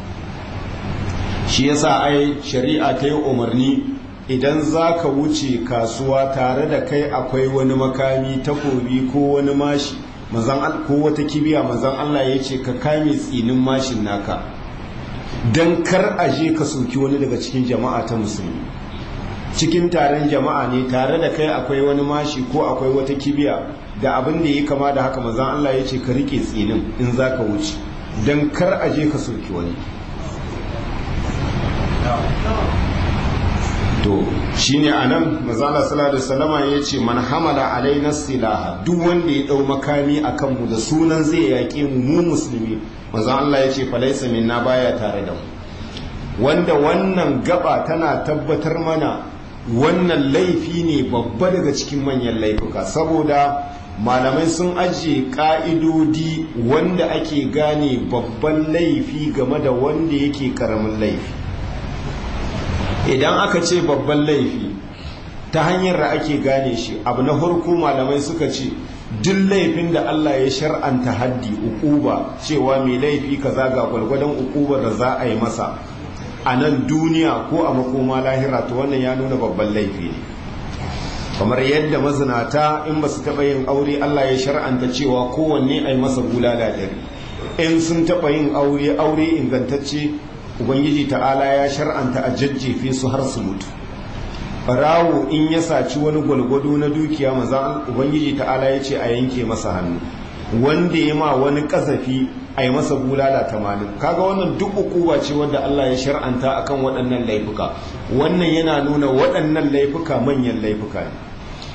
shi yasa ai shari'a ta yi umarni idan za ka wuce kasuwa tare da kai akwai wani makami takobi ko wani mashi ko wata kibiya mazan Allah ya ce ka kame tsinin mashin naka don kar a je ka soki wani daga cikin jama'a ta musulmi cikin taron jama'a ne tare da kai akwai wani mashi ko akwai wata kibiya da abin da ya kama da haka mazan Allah ya ce ka rike tsinin in za ka wuce don kar a je ka soki wani to shine anan mazala sallallahu alaihi wasallama yace man hamala alaina silaha duk wanda ya dau makami akan mu da sunan zai yaƙe mu mu musulmi manzon Allah yace falaisa minna baya tare da mu wanda wannan gaba tana tabbatar mana wannan laifi ne babba daga cikin manyan laifuka saboda malamai sun ajiye ka'idodi wanda ake gane babban laifi game da wanda yake karamin laifi idan aka ce babban laifi ta hanyar da ake gane shi abu na farko malamai suka ce duk laifin da Allah ya shar'anta haddi ukuba cewa mai laifi kaza ga gwalgwadon ukubar da za a yi masa a nan duniya ko a makoma lahira to wannan ya nuna babban laifi ne kamar yadda mazinata in ba su taɓa yin aure Allah ya shar'anta cewa kowanne a yi masa bulala ɗari in sun taɓa yin aure aure ingantacce ubangiji ta'ala ya shar'anta a jajjefe su har su mutu barawo in ya saci wani gwalgwado na dukiya maza ubangiji ta'ala ya ce a yanke masa hannu wanda ya ma wani kasafi a yi masa bulala tamanin kaga wannan duk ukuwa ce wadda Allah ya shar'anta akan waɗannan laifuka wannan yana nuna waɗannan laifuka manyan laifuka ne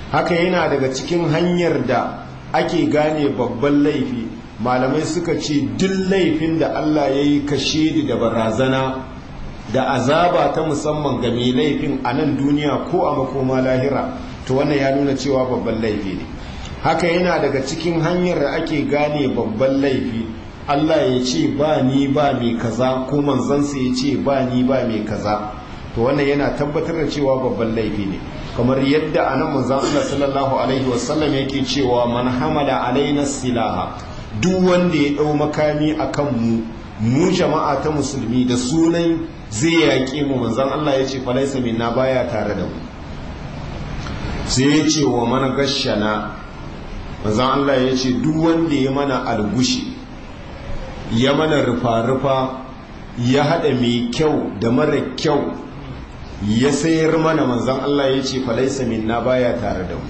haka yana daga cikin hanyar da ake gane babban laifi malamai suka ce duk laifin da Allah ya yi kashe da barazana da azaba ta musamman ga mai laifin a nan duniya ko a makoma lahira to wannan ya nuna cewa babban laifi ne haka yana daga cikin hanyar da ake gane babban laifi Allah ya ce ba ni ba mai kaza ko manzansa ya ce ba ni ba mai kaza to wannan yana tabbatar da cewa babban laifi ne kamar yadda anan manzon Allah sallallahu alaihi wasallam yake cewa man hamala alaina silaha duk wanda ya dau makami akan mu mu jama'a ta musulmi da sunan zai yaƙe mu manzon Allah ya ce falaisa minna baya tare da mu sai ya ce wa man gashana manzon Allah ya ce duk wanda ya mana algushi ya mana rufa-rufa ya haɗa mai kyau da mara kyau ya sayar mana manzan Allah ya ce falaisa minna baya tare da mu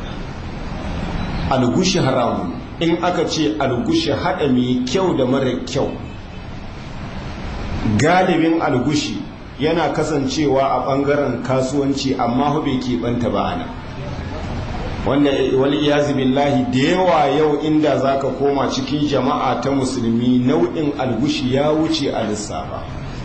algushi haramun in aka ce algushi haɗa mai kyau da mara kyau galibin algushi yana kasancewa a ɓangaren kasuwanci amma bai keɓanta ba ana wanda wani iyazi billahi da yawa yau inda zaka koma cikin jama'a ta musulmi nau'in algushi ya wuce a lissafa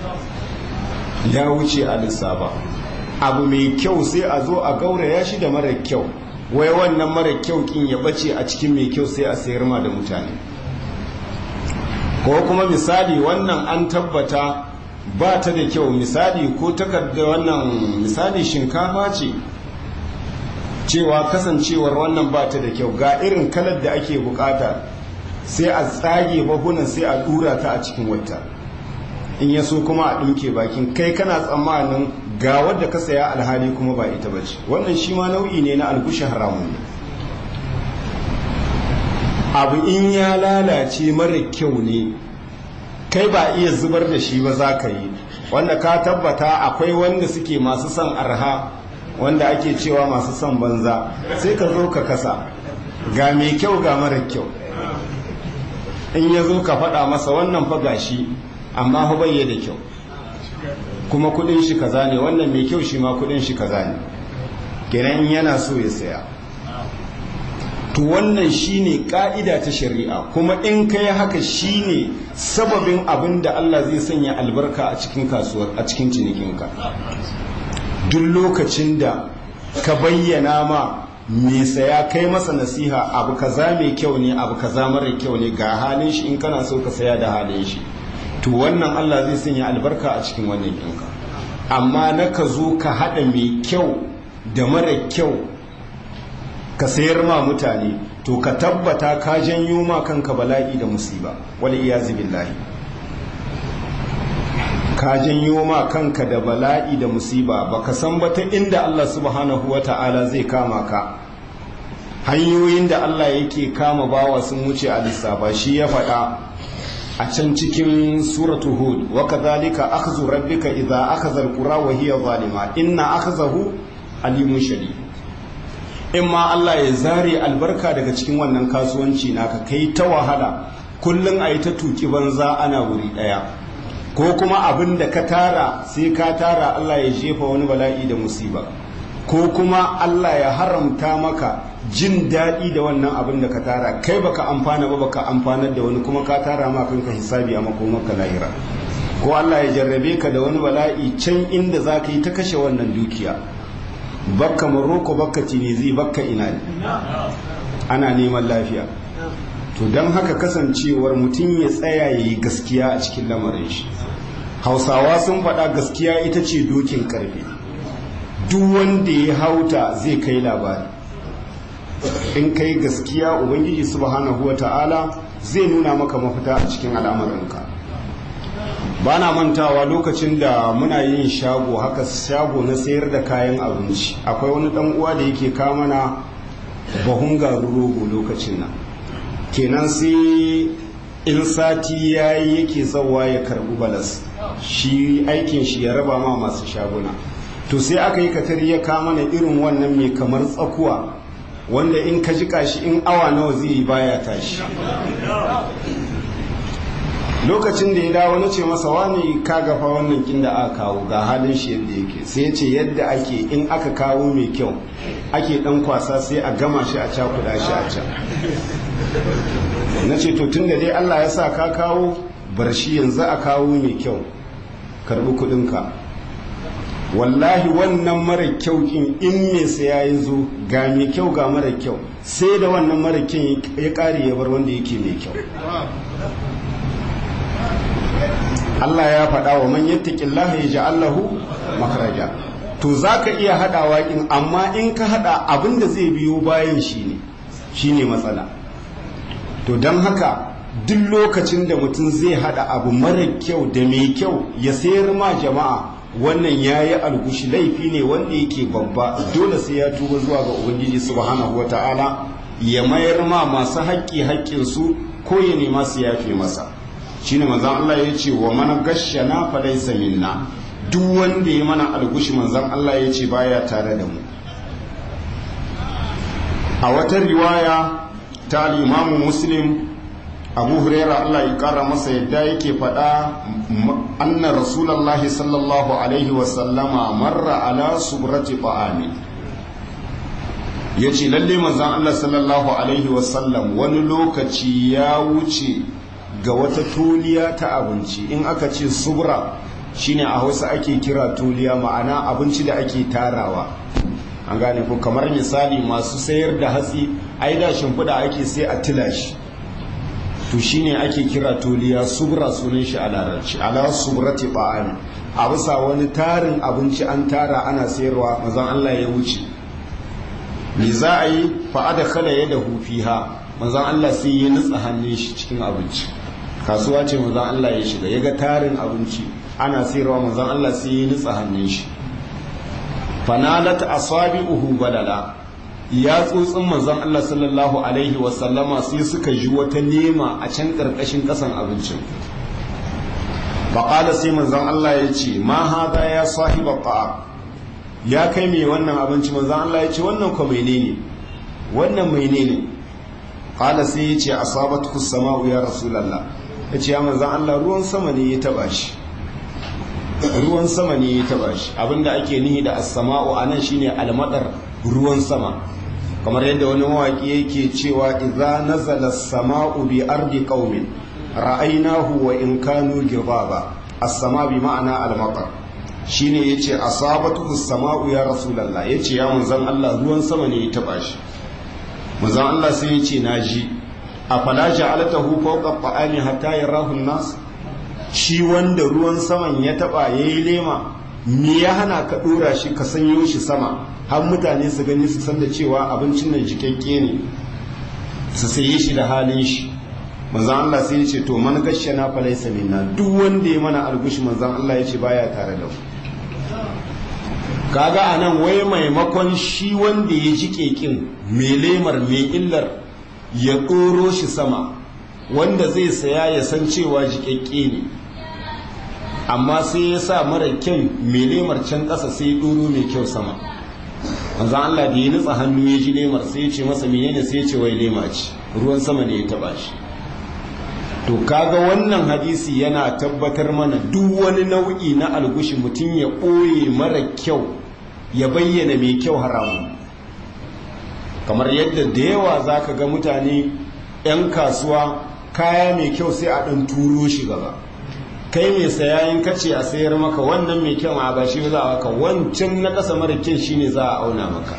ya wuce a lissafa abu mai kyau sai a zo a gauraya shi da mara kyau wai wannan mara kyau kin ya bace a cikin mai kyau sai a sayar ma da mutane ko kuma misali wannan an tabbata ba ta da kyau misali ko takarda wannan misali shinkafa ce cewa kasancewar wannan ba ta da kyau ga irin kalar da ake bukata sai a tsage bahunan sai a dura ta a cikin wata in ya so kuma a ɗinke bakin kai kana tsammanin ga wadda ka saya alhali kuma ba ita ba ce wannan shi ma nau'i ne na algushi haramun ne abu in ya lalace mara kyau ne kai ba iya zubar da shi ba za ka yi wanda ka tabbata akwai wanda suke masu son arha wanda ake cewa masu son banza sai ka zo ka kasa ga mai kyau ga mara kyau in ya zo ka faɗa masa wannan fa gashi amma fa bai da kyau kuma kudin shi kaza ne wannan mai kyau shi ma kudin shi kaza ne kenan in yana so ya saya to wannan shine ka'ida ta shari'a kuma in kai haka shine sababin abin da Allah zai sanya albarka a cikin kasuwar a cikin cinikinka duk lokacin da ka bayyana ma mai saya kai masa nasiha abu kaza mai kyau ne abu kaza mara kyau ne ga halin shi in kana so ka saya da halin shi to wannan Allah zai sanya albarka a cikin wannan ɗinka amma na ka zo ka haɗa mai kyau da mara kyau ka sayar ma mutane to ka tabbata ka janyo ma kanka bala'i da musiba wal iyazi billahi ka janyo ma kanka da bala'i da musiba baka san ba ta inda Allah subhanahu wata'ala zai kama ka hanyoyin da Allah yake kama bawa sun wuce a lissafa shi ya faɗa a can cikin suratu hud wa kadhalika akhdhu rabbika idza akhadha alqura wa hiya zalima inna akhzahu alimun shadid in ma Allah ya zare albarka daga cikin wannan kasuwanci naka kai ta wahala kullun ayi ta tuki banza ana wuri daya ko kuma abin da ka tara sai ka tara Allah ya jefa wani bala'i da musiba ko kuma Allah ya haramta maka jin daɗi da wannan abin da ka tara kai baka amfana ba baka amfanar da wani kuma ka tara ma kanka hisabi a makomarka lahira ko Allah ya jarrabe ka da wani bala'i can inda za ka yi ta kashe wannan dukiya bakka maroko bakka tinizi bakka ina ne ana neman lafiya to don haka kasancewar mutum ya tsaya ya yi gaskiya a cikin lamarin shi hausawa sun faɗa gaskiya ita ce dokin karfe duk wanda ya hauta zai kai labari in kai gaskiya ubangiji subhanahu wa ta'ala zai nuna maka mafita a cikin al'amuranka ba na mantawa lokacin da muna yin shago haka shago na sayar da kayan abinci akwai wani dan uwa da yake kamana bahun garin rogo lokacin nan kenan sai in sati ya yi yake sauwa ya karbi balas shi aikin shi ya raba ma masu shaguna to sai aka yi katari ya kama na irin wannan mai kamar tsakuwa wanda in ka jika shi in awa nawa zai yi baya tashi lokacin da ya dawo na ce masa wani ka gafa wannan kin da aka kawo ga halin shi yadda yake sai ya ce yadda ake in aka kawo mai kyau ake dan kwasa sai a gama shi a cakuda shi a can na ce to tun da dai Allah ya sa ka kawo bar shi yanzu a kawo mai kyau karbi kudinka wallahi wannan mara kyau kin in me saya ya zo ga mai kyau ga mara kyau sai da wannan mara kyau ya kare ya bar wanda yake mai kyau Allah ya faɗa wa man yattaqillaha yaj'al lahu makhraja to zaka iya hadawa in amma in ka hada abin da zai biyo bayan shi ne shine matsala to don haka duk lokacin da mutum zai hada abu mara kyau da mai kyau ya sayar ma jama'a wannan yayi algushi laifi ne wanda yake babba dole sai ya tuba zuwa ga ubangiji subhanahu wataala ya mayar ma masu haƙƙi haƙƙinsu ko ya nema su yafe masa shine manzon Allah ya ce wa man gashshana fa laysa minna duk wanda ya mana algushi manzon Allah ya ce baya tare da mu a wata riwaya ta al-Imam Muslim Abu Huraira Allah ya kara masa yadda yake faɗa anna Rasulullahi sallallahu alaihi wa sallama marra ala subrati ta'ami yace lalle manzon Allah sallallahu alaihi wa sallam wani lokaci ya wuce ga wata tuliya ta abinci in aka ce subra shine a hausa ake kira tuliya ma'ana abinci da ake tarawa an gane ko kamar misali masu sayar da hatsi ai da shimfiɗa ake sai a tila shi to shine ake kira tuliya subra sunan shi a larabci ala subrati ba'an a bisa wani tarin abinci an tara ana sayarwa mazan Allah ya wuce me za a yi fa'ada kala ya da hufiha manzan Allah sai ya nutsa hannun shi cikin abinci kasuwa ce manzan Allah ya shiga ya ga tarin abinci ana sayarwa manzan Allah sai ya nutsa hannun shi fanalat asabi'uhu balala ya tsotsin manzan Allah sallallahu alaihi wa sallama sai suka ji wata nema a can karkashin kasan abincin faqala sai manzan Allah ya ce ma hada ya sahiba ta'a ya kai mai wannan abinci manzan Allah ya ce wannan ko menene wannan menene qala sai ya ce asabatu sama'u ya rasulullah ya ce ya manzan Allah ruwan sama ne ya taba shi ruwan sama ne ya taba shi abinda ake nihi da as-sama'u anan shine almadar ruwan sama kamar yadda wani mawaki yake cewa idza nazala as-sama'u bi ardi qaumin ra'aynahu wa in kanu gibaba as-sama bi ma'ana al-matar shine yace asabatu as-sama'u ya rasulullah yace ya manzan Allah ruwan sama ne ya taba shi manzan Allah sai yace naji afala ja'altahu fawqa ta'ami hatta yarahu an-nas shi wanda ruwan saman ya taba yayi lema me ya hana ka dora shi ka sanyo shi sama har mutane su gani su san da cewa abincin nan jikakke ne su saye shi da halin shi manzon Allah sai ya ce to man gashshana fa laysa minna duk wanda ya mana algushi manzon Allah ya ce baya tare da mu kaga anan wai maimakon shi wanda ya ji kekin mai lemar mai illar ya ɗoro shi sama wanda zai saya ya san cewa jikakke ne amma sai ya sa mara kyan mai lemar can ƙasa sai ya ɗoro mai kyau sama manzan Allah da ya nutsa hannu ya ji lemar sai ya ce masa menene sai ya ce wai lema ce ruwan sama ne ya taba shi to kaga wannan hadisi yana tabbatar mana duk wani nau'i na algushi mutum ya ɓoye mara kyau ya bayyana mai kyau haramun kamar yadda da yawa za ka ga mutane 'yan kasuwa kaya mai kyau sai a ɗan turo shi gaba kai mai sayayin kace a sayar maka wannan mai kyau a ba shi za a maka wancan na ƙasa mara kyan shine za a auna maka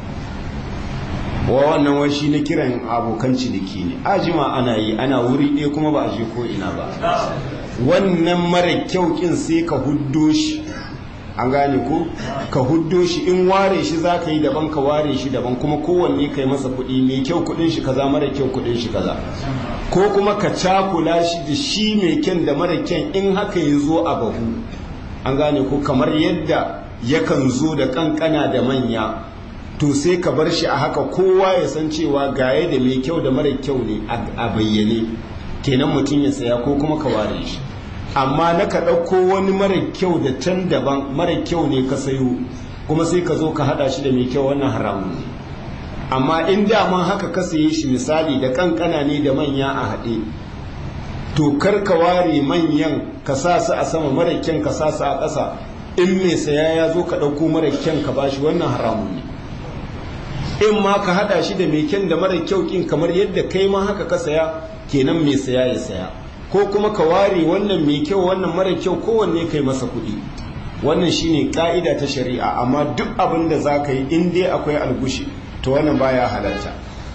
wa wannan wai shi na kiran abokan ciniki ne ajima ana yi ana wuri ɗaya kuma ba a je ko ina ba wannan mara kyau kin sai ka huddo shi an gane ko ka huddo shi in ware shi za ka yi daban ka ware shi daban kuma kowanne ka yi masa kuɗi mai kyau kuɗin shi kaza mara kyau kuɗin shi kaza ko kuma ka cakula shi da shi mai kyan da mara kyan in haka ya zo a bahu an gane ko kamar yadda yakan zo da kankana da manya to sai ka bar shi a haka kowa ya san cewa gaye da mai kyau da mara kyau ne a bayyane kenan mutum ya saya ko kuma ka ware shi amma na ka ɗauko wani mara kyau da can daban mara kyau ne ka sayo kuma sai ka zo ka haɗa shi da mai kyau wannan haramun ne amma in daman haka ka saye shi misali da kankana ne da manya a haɗe to kar ka ware manyan ka sa su a sama mara kyan ka sa su a ƙasa in mai saya ya zo ka ɗauko mara kyan ka bashi wannan haramun ne in ma ka haɗa shi da mai kyan da mara kyau kin kamar yadda kai ma haka ka saya kenan mai saya ya saya ko kuma ka ware wannan mai kyau wannan mara kyau kowanne kai masa kuɗi wannan shine ka'ida ta shari'a amma duk abin da za ka yi in dai akwai algushi to wannan baya halarta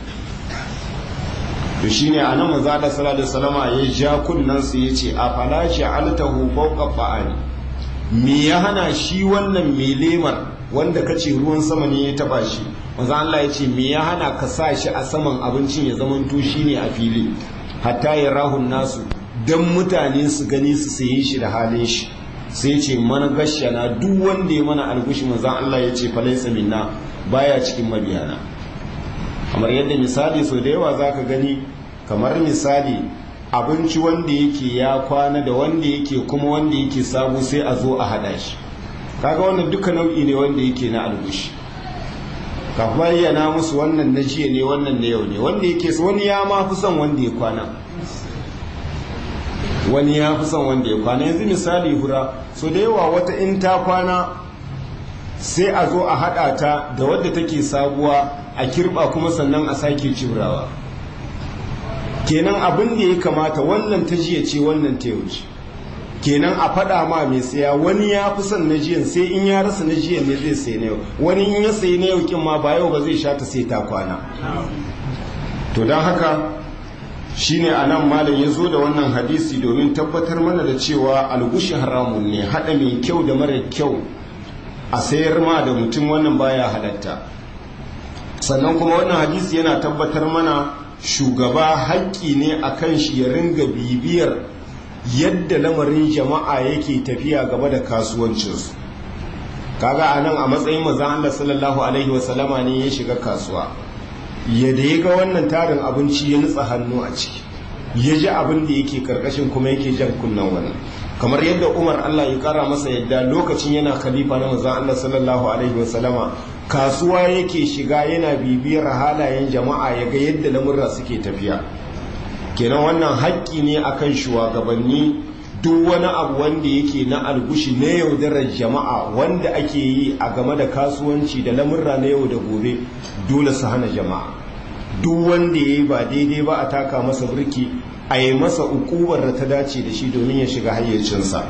to shine anan manzo Allah sallallahu alaihi wasallama ya ja kunnan su yace a fala ja'altahu fawqa fa'ani me ya hana shi wannan mai lemar wanda kace ruwan sama ne ya taba shi manzo Allah yace me ya hana ka sa shi a saman abincin ya zamanto shine a fili hatta ya rahun nasu dan mutane su gani su saye shi da halin shi sai ce mana gashana duk wanda ya mana algushi manzo Allah yace falaisa minna baya cikin mabiyana kamar yadda misali so da yawa zaka gani kamar misali abinci wanda yake ya kwana da wanda yake kuma wanda yake sabo sai a zo a hada shi kaga wannan duka nau'i ne wanda yake na algushi ka bayyana musu wannan na jiya ne wannan na yau ne wanda yake wani ya ma fi son wanda ya kwana wani ya fi son wanda ya kwana yanzu misali hura so da yawa wata in ta kwana sai a zo a haɗa ta da wadda take sabuwa a kirɓa kuma sannan a sake cibrawa kenan abin da ya kamata wannan ta jiya ce wannan ta yauce kenan a faɗa ma mai saya wani ya fi son na jiyan sai in ya rasa na jiyan ne zai sai na yau wani in ya sayi na yau kin ma ba yau ba zai sha ta sai ta kwana to don haka shine a nan malam ya zo da wannan hadisi domin tabbatar mana da cewa algushi haramun ne haɗa mai kyau da mara kyau a sayar ma da mutum wannan baya halatta sannan kuma wannan hadisi yana tabbatar mana shugaba haƙƙi ne a kan shi ya ringa bibiyar yadda lamarin jama'a yake tafiya gaba da kasuwancinsu kaga a nan a matsayin mazan Allah sallallahu alaihi wasallama ne ya shiga kasuwa yadda ya ga wannan tarin abinci ya nutsa hannu a ciki ya ji abin da yake karkashin kuma yake jan kunnan wannan kamar yadda umar allah ya kara masa yadda lokacin yana khalifa na manzon allah sallallahu alaihi wasallama kasuwa yake shiga yana bibiyar halayen jama'a ya ga yadda lamurra suke tafiya kenan wannan haƙƙi ne akan shugabanni duk wani abu wanda yake na algushi na yaudarar jama'a wanda ake yi a game da kasuwanci da lamurra na yau da gobe dole su hana jama'a duk wanda ya yi ba daidai ba a taka masa birki a yi masa ukubar da ta dace da shi domin ya shiga hayyacinsa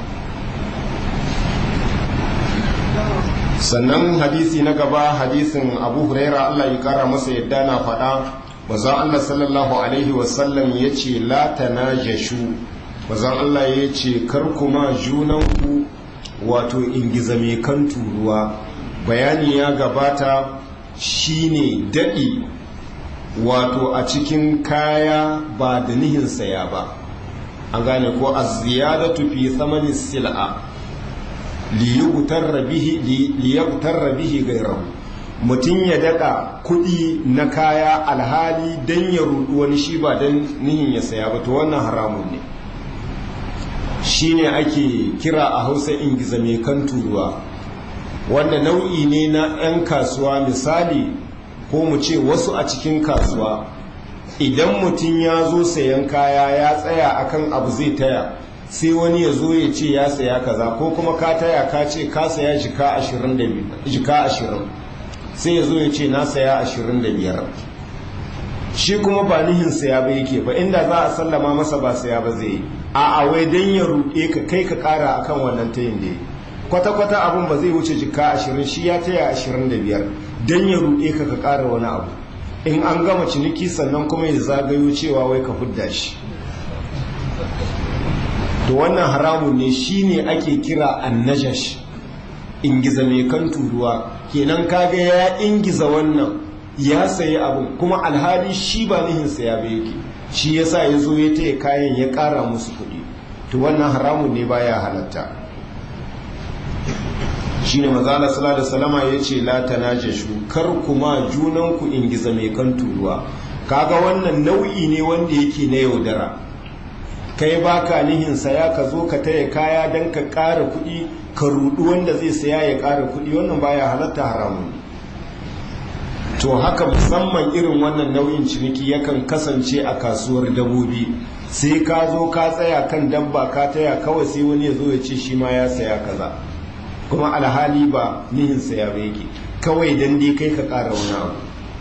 sannan hadisi na gaba hadisin abu huraira allah ya kara masa yadda na faɗa bazan allah sallallahu alaihi wasallam ya ce la tanajashu bazan allah ya ce kar kuma junanku wato ingiza mai kan turuwa bayani ya gabata shine daɗi wato a cikin kaya ba da nihin saya ba an gane ko a ziyadatu fi thamanin sil'a liyugutarra bihi gairahu mutum ya daɗa kuɗi na kaya alhali don ya rudu wani shi ba don nihin ya saya ba to wannan haramun ne shine ake kira a hausa ingiza mai kan turuwa wanda nau'i ne na 'yan kasuwa misali ko mu ce wasu a cikin kasuwa idan mutum ya zo sayan kaya ya tsaya akan abu zai taya sai wani ya zo ya ce ya saya kaza ko kuma ka taya ka ce ka saya jika ashirin sai ya zo ya ce na saya ashirin da biyar shi kuma ba nihin saya ba yake ba inda za a sallama masa ba saya ba zai yi a wai don ya ruɗe ka kai ka ƙara akan wannan tayin da ya kwata-kwata abin ba zai wuce jika ashirin shi ya taya ashirin da biyar don ya ruɗe ka ka ƙara wani abu in an gama ciniki sannan kuma ya zagayo cewa wai ka hudda shi to wannan haramun ne shine ake kira annajash ingiza mai kan turuwa kenan kaga ya ingiza wannan ya sayi abin kuma alhali shi ba nihin saya ba yake shi yasa ya zo ya taya kayan ya ƙara musu kuɗi to wannan haramun ne baya halatta shine mazala sallallahu alaihi wasallama yace la tanajashu kar kuma junan ku ingiza mai kan turuwa kaga wannan nau'i ne wanda yake na yaudara kai baka nihin saya ka zo ka taya kaya dan ka ƙara kuɗi ka rudu wanda zai saya ya ƙara kuɗi wannan baya halatta haramun to haka musamman irin wannan nau'in ciniki yakan kasance a kasuwar dabobi sai ka zo ka tsaya kan dabba ka taya kawai sai wani ya zo ya ce shi ma ya saya kaza kuma alhali ba nihin saya ba yake kawai dan dai kai ka ƙara wani abu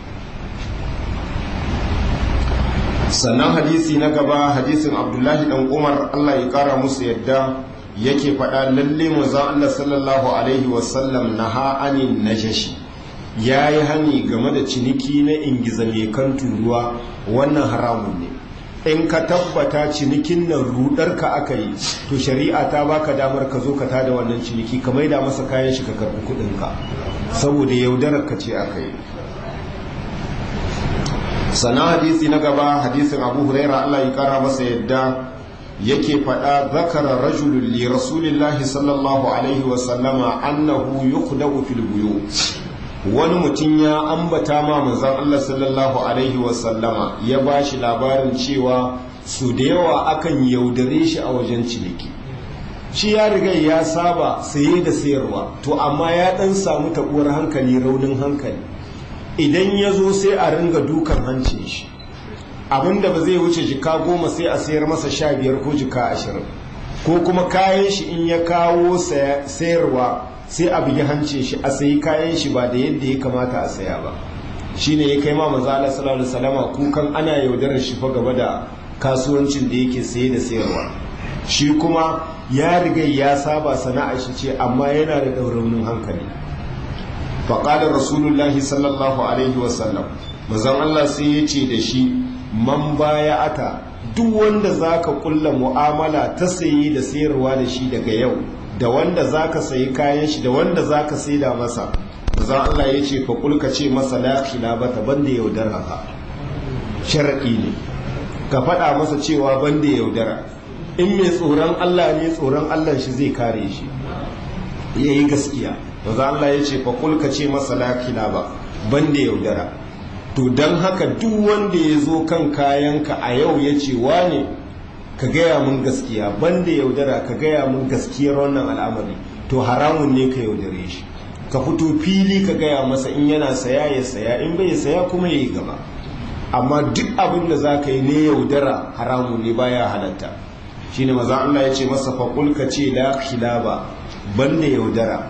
sannan hadisi na gaba hadisin abdullahi dan umar allah ya ƙara musu yadda yake faɗa lalle manzon allah sallallahu alaihi wasallam na ha'anin najashi ya yi hani game da ciniki na ingiza mai kan turuwa wannan haramun ne in ka tabbata cinikin nan rudarka aka yi to shari'a ta baka damar ka zo ka tada wannan ciniki ka maida masa kayan shi ka karbi kudinka saboda yaudarar ka ce aka yi sana hadisi na gaba hadisin abu huraira allah ya kara masa yadda yake faɗa zakara rajulun li rasulillahi sallallahu alaihi wasallama annahu yuqdahu fil buyu wani mutum ya ambata ma manzon Allah sallallahu alaihi wasallama ya ba shi labarin cewa su da yawa akan yaudare shi a wajen ciniki shi ya riga ya saba saye da sayarwa to amma ya dan samu taɓuwar hankali raunin hankali idan ya zo sai a ringa dukan hancin shi abinda ba zai wuce jika goma sai a sayar masa sha biyar ko jika ashirin ko kuma kayan shi in ya kawo sayarwa sai a bugi hancin shi a sayi kayan shi ba da yadda ya kamata a saya ba shine ya kai ma manzo Allah sallallahu alaihi wasallama kukan ana yaudarar shi fa gaba da kasuwancin da yake saye da sayarwa shi kuma ya riga ya saba sana'ar shi ce amma yana da dauraunin hankali fa qala rasulullahi sallallahu alaihi wasallam manzon Allah sai ya ce da shi man ata duk wanda zaka kulla mu'amala ta saye da sayarwa da shi daga yau da wanda za ka sayi kayan shi da wanda za ka saida masa za Allah ya ce fa kulka ce masa la khilabata banda yaudara ka shar'i ne ka faɗa masa cewa banda yaudara in mai tsoron Allah ne tsoron Allah shi zai kare shi yayi gaskiya za Allah ya ce fa kulka ce masa la khilaba banda yaudara to dan haka duk wanda ya zo kan kayanka a yau ya ce wane ka gaya mun gaskiya banda yaudara ka gaya mun gaskiyar wannan al'amari to haramun ne ka yaudare shi ka fito fili ka gaya masa in yana saya ya saya in bai saya kuma ya yi gaba amma duk abin da za ka yi ne yaudara haramun ne baya halatta shine maza Allah ya ce masa faƙul ka ce la khilaba banda yaudara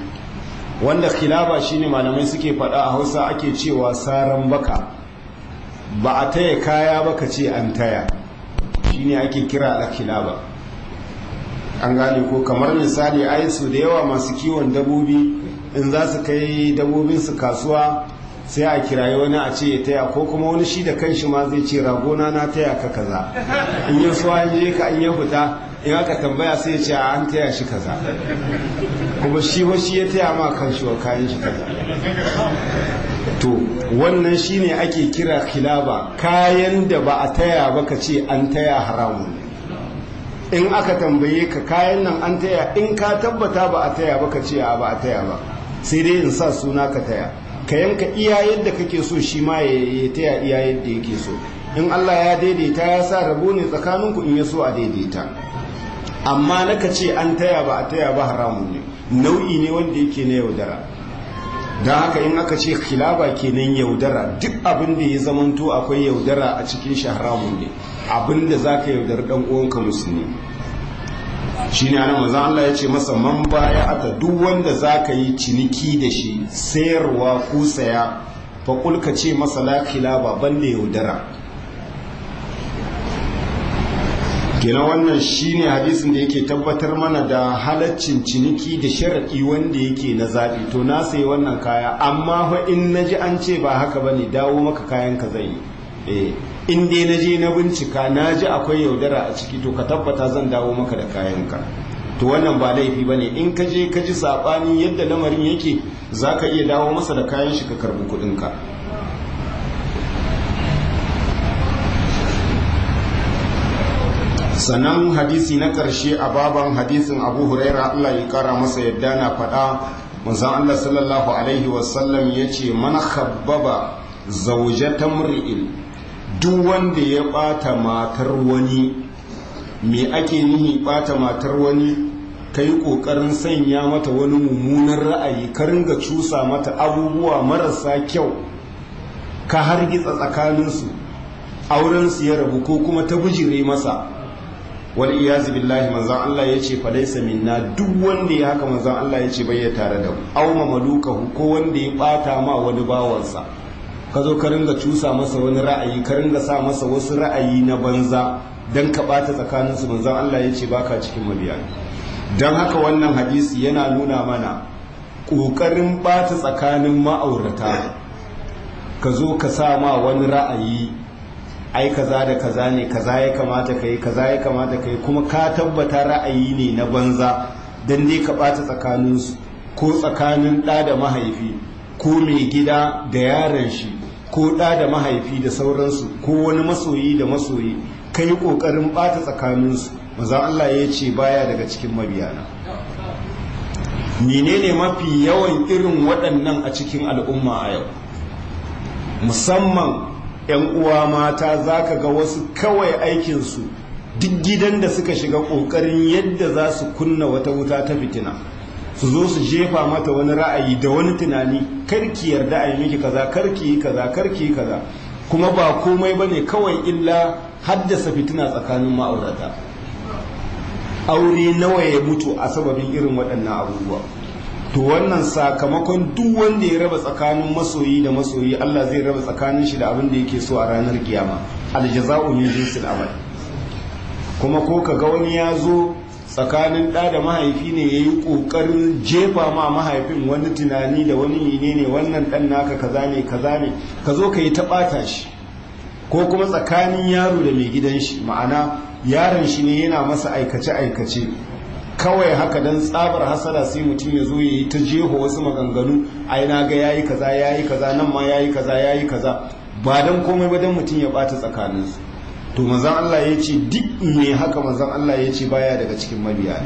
wanda khilaba shine malamai suke faɗa a hausa ake cewa saran baka ba a taya kaya ba ka ce an taya shine ake kira al-khilaba an gane ko kamar misali ai su da yawa masu kiwon dabobi in za su kai dabobin su kasuwa sai a kirayi wani a ce ya taya ko kuma wani shi da kanshi ma zai ce ragona na taya ka kaza in yi suwa an je ka an ya fita in aka tambaya sai ya ce an taya shi kaza kuma shi wa shi ya taya ma kanshi wa kayan shi kaza to wannan shine ake kira khilaba kayan da ba a taya ba ka ce an taya haramun in aka tambaye ka kayan nan an taya in ka tabbata ba a taya ba ka ce a ba a taya ba sai dai in sa suna ka taya ka yanka iya yadda kake so shi ma ya taya iya yadda yake so in Allah ya daidaita ya sa rabo ne tsakaninku in ya so a daidaita amma naka ce an taya ba a taya ba haramun ne nau'i ne wanda yake na yaudara don haka in aka ce khilaba kenan yaudara duk abin da ya zamanto akwai yaudara a cikin shi haramun ne abin da za ka yaudar dan uwanka musulmi shi ne ana maza Allah ya ce masa man baya ata duk wanda za ka yi ciniki da shi sayarwa ko saya faƙul ka ce masa la khilaba banda yaudara kenan wannan shine hadisin da yake tabbatar mana da halaccin ciniki da sharaɗi wanda yake na zaɓi to na sayi wannan kaya amma fa in na ji an ce ba haka ba ne dawo maka kayan ka zai yi in dai na je na bincika na ji akwai yaudara a ciki to ka tabbata zan dawo maka da kayan ka to wannan ba laifi ba ne in ka je ka ji saɓani yadda lamarin yake za ka iya dawo masa da kayan shi ka karɓi kuɗinka sannan hadisi na ƙarshe a baban hadisin abu huraira allah ya kara masa yadda na faɗa manzan allah sallallahu alaihi wasallam ya ce man khabbaba zaujatan mri'in duk wanda ya ɓata matar wani me ake nihi ɓata matar wani ka yi ƙoƙarin sanya mata wani mummunan ra'ayi ka ringa cusa mata abubuwa marasa kyau ka hargitsa tsakaninsu auren su ya rabu ko kuma ta bujire masa wal iyazu billahi manzon Allah ya ce falaisa minna duk wanda ya haka manzon Allah ya ce bai ya tare da aw mamalukahu ko wanda ya bata ma wani bawansa ka zo ka ringa cusa masa wani ra'ayi ka ringa sa masa wasu ra'ayi na banza dan ka bata tsakanin su manzon Allah ya ce baka cikin mabiya dan haka wannan hadisi yana nuna mana kokarin bata tsakanin ma'aurata ka zo ka sa ma wani ra'ayi ai kaza da kaza ne kaza ya kamata kai kaza ya kamata kai kuma ka tabbata ra'ayi ne na banza dan dai ka bata tsakanin su ko tsakanin ɗa da mahaifi ko mai gida da yaron shi ko ɗa da mahaifi da sauransu ko wani masoyi da masoyi kai ƙoƙarin bata tsakanin su maza Allah ya ce baya daga cikin mabiyana menene mafi yawan irin waɗannan a cikin al'umma a yau musamman 'yan uwa mata za ka ga wasu kawai aikinsu duk gidan da suka shiga ƙoƙarin yadda za su kunna wata wuta ta fitina su zo su jefa mata wani ra'ayi da wani tunani karki yarda a yi miki kaza karki yi kaza karki yi kaza kuma ba komai bane kawai illa haddasa fitina tsakanin ma'aurata aure nawa ya mutu a sababin irin waɗannan abubuwa to wannan sakamakon duk wanda ya raba tsakanin masoyi da masoyi Allah zai raba tsakanin shi da abin da yake so a ranar kiyama aljaza'u min jinsil amal kuma ko ka ga wani ya zo tsakanin ɗa da mahaifi ne ya yi ƙoƙarin jefa ma mahaifin wani tunani da wani yine ne wannan ɗan naka kaza ne kaza ne ka zo ka yi ta ɓata shi ko kuma tsakanin yaro da mai gidan shi ma'ana yaron shi ne yana masa aikace-aikace kawai haka don tsabar hasara sai mutum ya zo ya yi ta jeho wasu maganganu ai na ga yayi kaza yayi kaza nan ma yayi kaza yayi kaza ba don komai ba don mutum ya ɓata tsakaninsu to manzan Allah ya ce duk me haka manzan Allah ya ce baya daga cikin mabiyana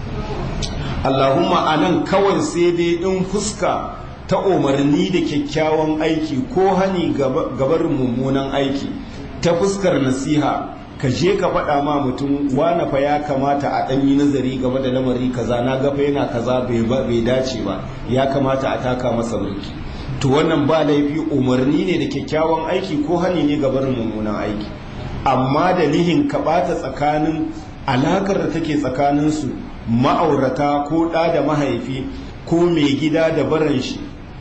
Allahumma anan kawai sai dai in fuska ta umarni da kyakkyawan aiki ko hani gabarin mummunan aiki ta fuskar nasiha ka je ka faɗa ma mutum wane fa ya kamata a ɗanyi nazari game da lamari kaza na gafa yana kaza bai dace ba ya kamata a taka masa mulki to wannan ba laifi umarni ne da kyakkyawan aiki ko hani ne gabarin mummunan aiki amma da nihin ka ɓata tsakanin alakar da take tsakaninsu ma'aurata ko ɗa da mahaifi ko mai gida da baran shi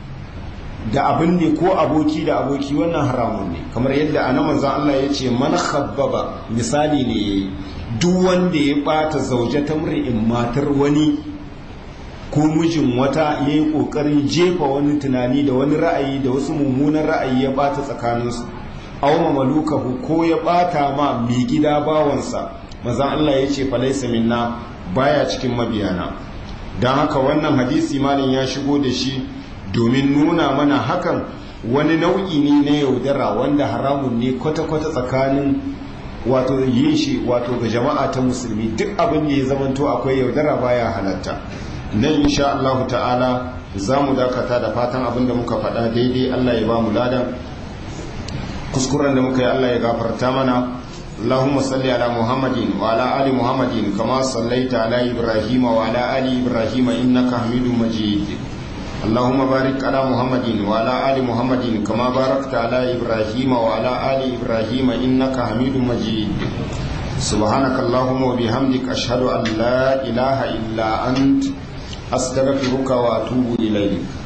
da abin ne ko aboki da aboki wannan haramun ne kamar yadda ana manzan Allah ya ce man khabbaba misali ne yayi duk wanda ya ɓata zauje ta in matar wani ko mijin wata ya yi ƙoƙarin jefa wani tunani da wani ra'ayi da wasu mummunan ra'ayi ya ɓata tsakaninsu auma malukahu ko ya bata ma mai gida bawansa mazan Allah ya ce falaisa minna baya cikin mabiyana don haka wannan hadisi malin ya shigo da shi domin nuna mana hakan wani nau'i ne na yaudara wanda haramun ne kwata-kwata tsakanin wato yin shi wato ga jama'a ta musulmi duk abin da ya zamanto akwai yaudara baya halatta nan insha Allah ta'ala za mu dakata da fatan abin da muka faɗa daidai Allah ya ba mu ladan kuskuren da muka yi Allah ya gafarta mana Allahumma salli ala Muhammadin wa ala ali Muhammadin kama sallaita ala Ibrahim wa ala ali Ibrahim innaka Hamidum Majid Allahumma barik ala Muhammadin wa ala ali Muhammadin kama barakta ala Ibrahim wa ala ali Ibrahim innaka Hamidum Majid سبحانك اللهم وبحمدك أشهد أن لا إله إلا أنت أستغفرك وأتوب إليك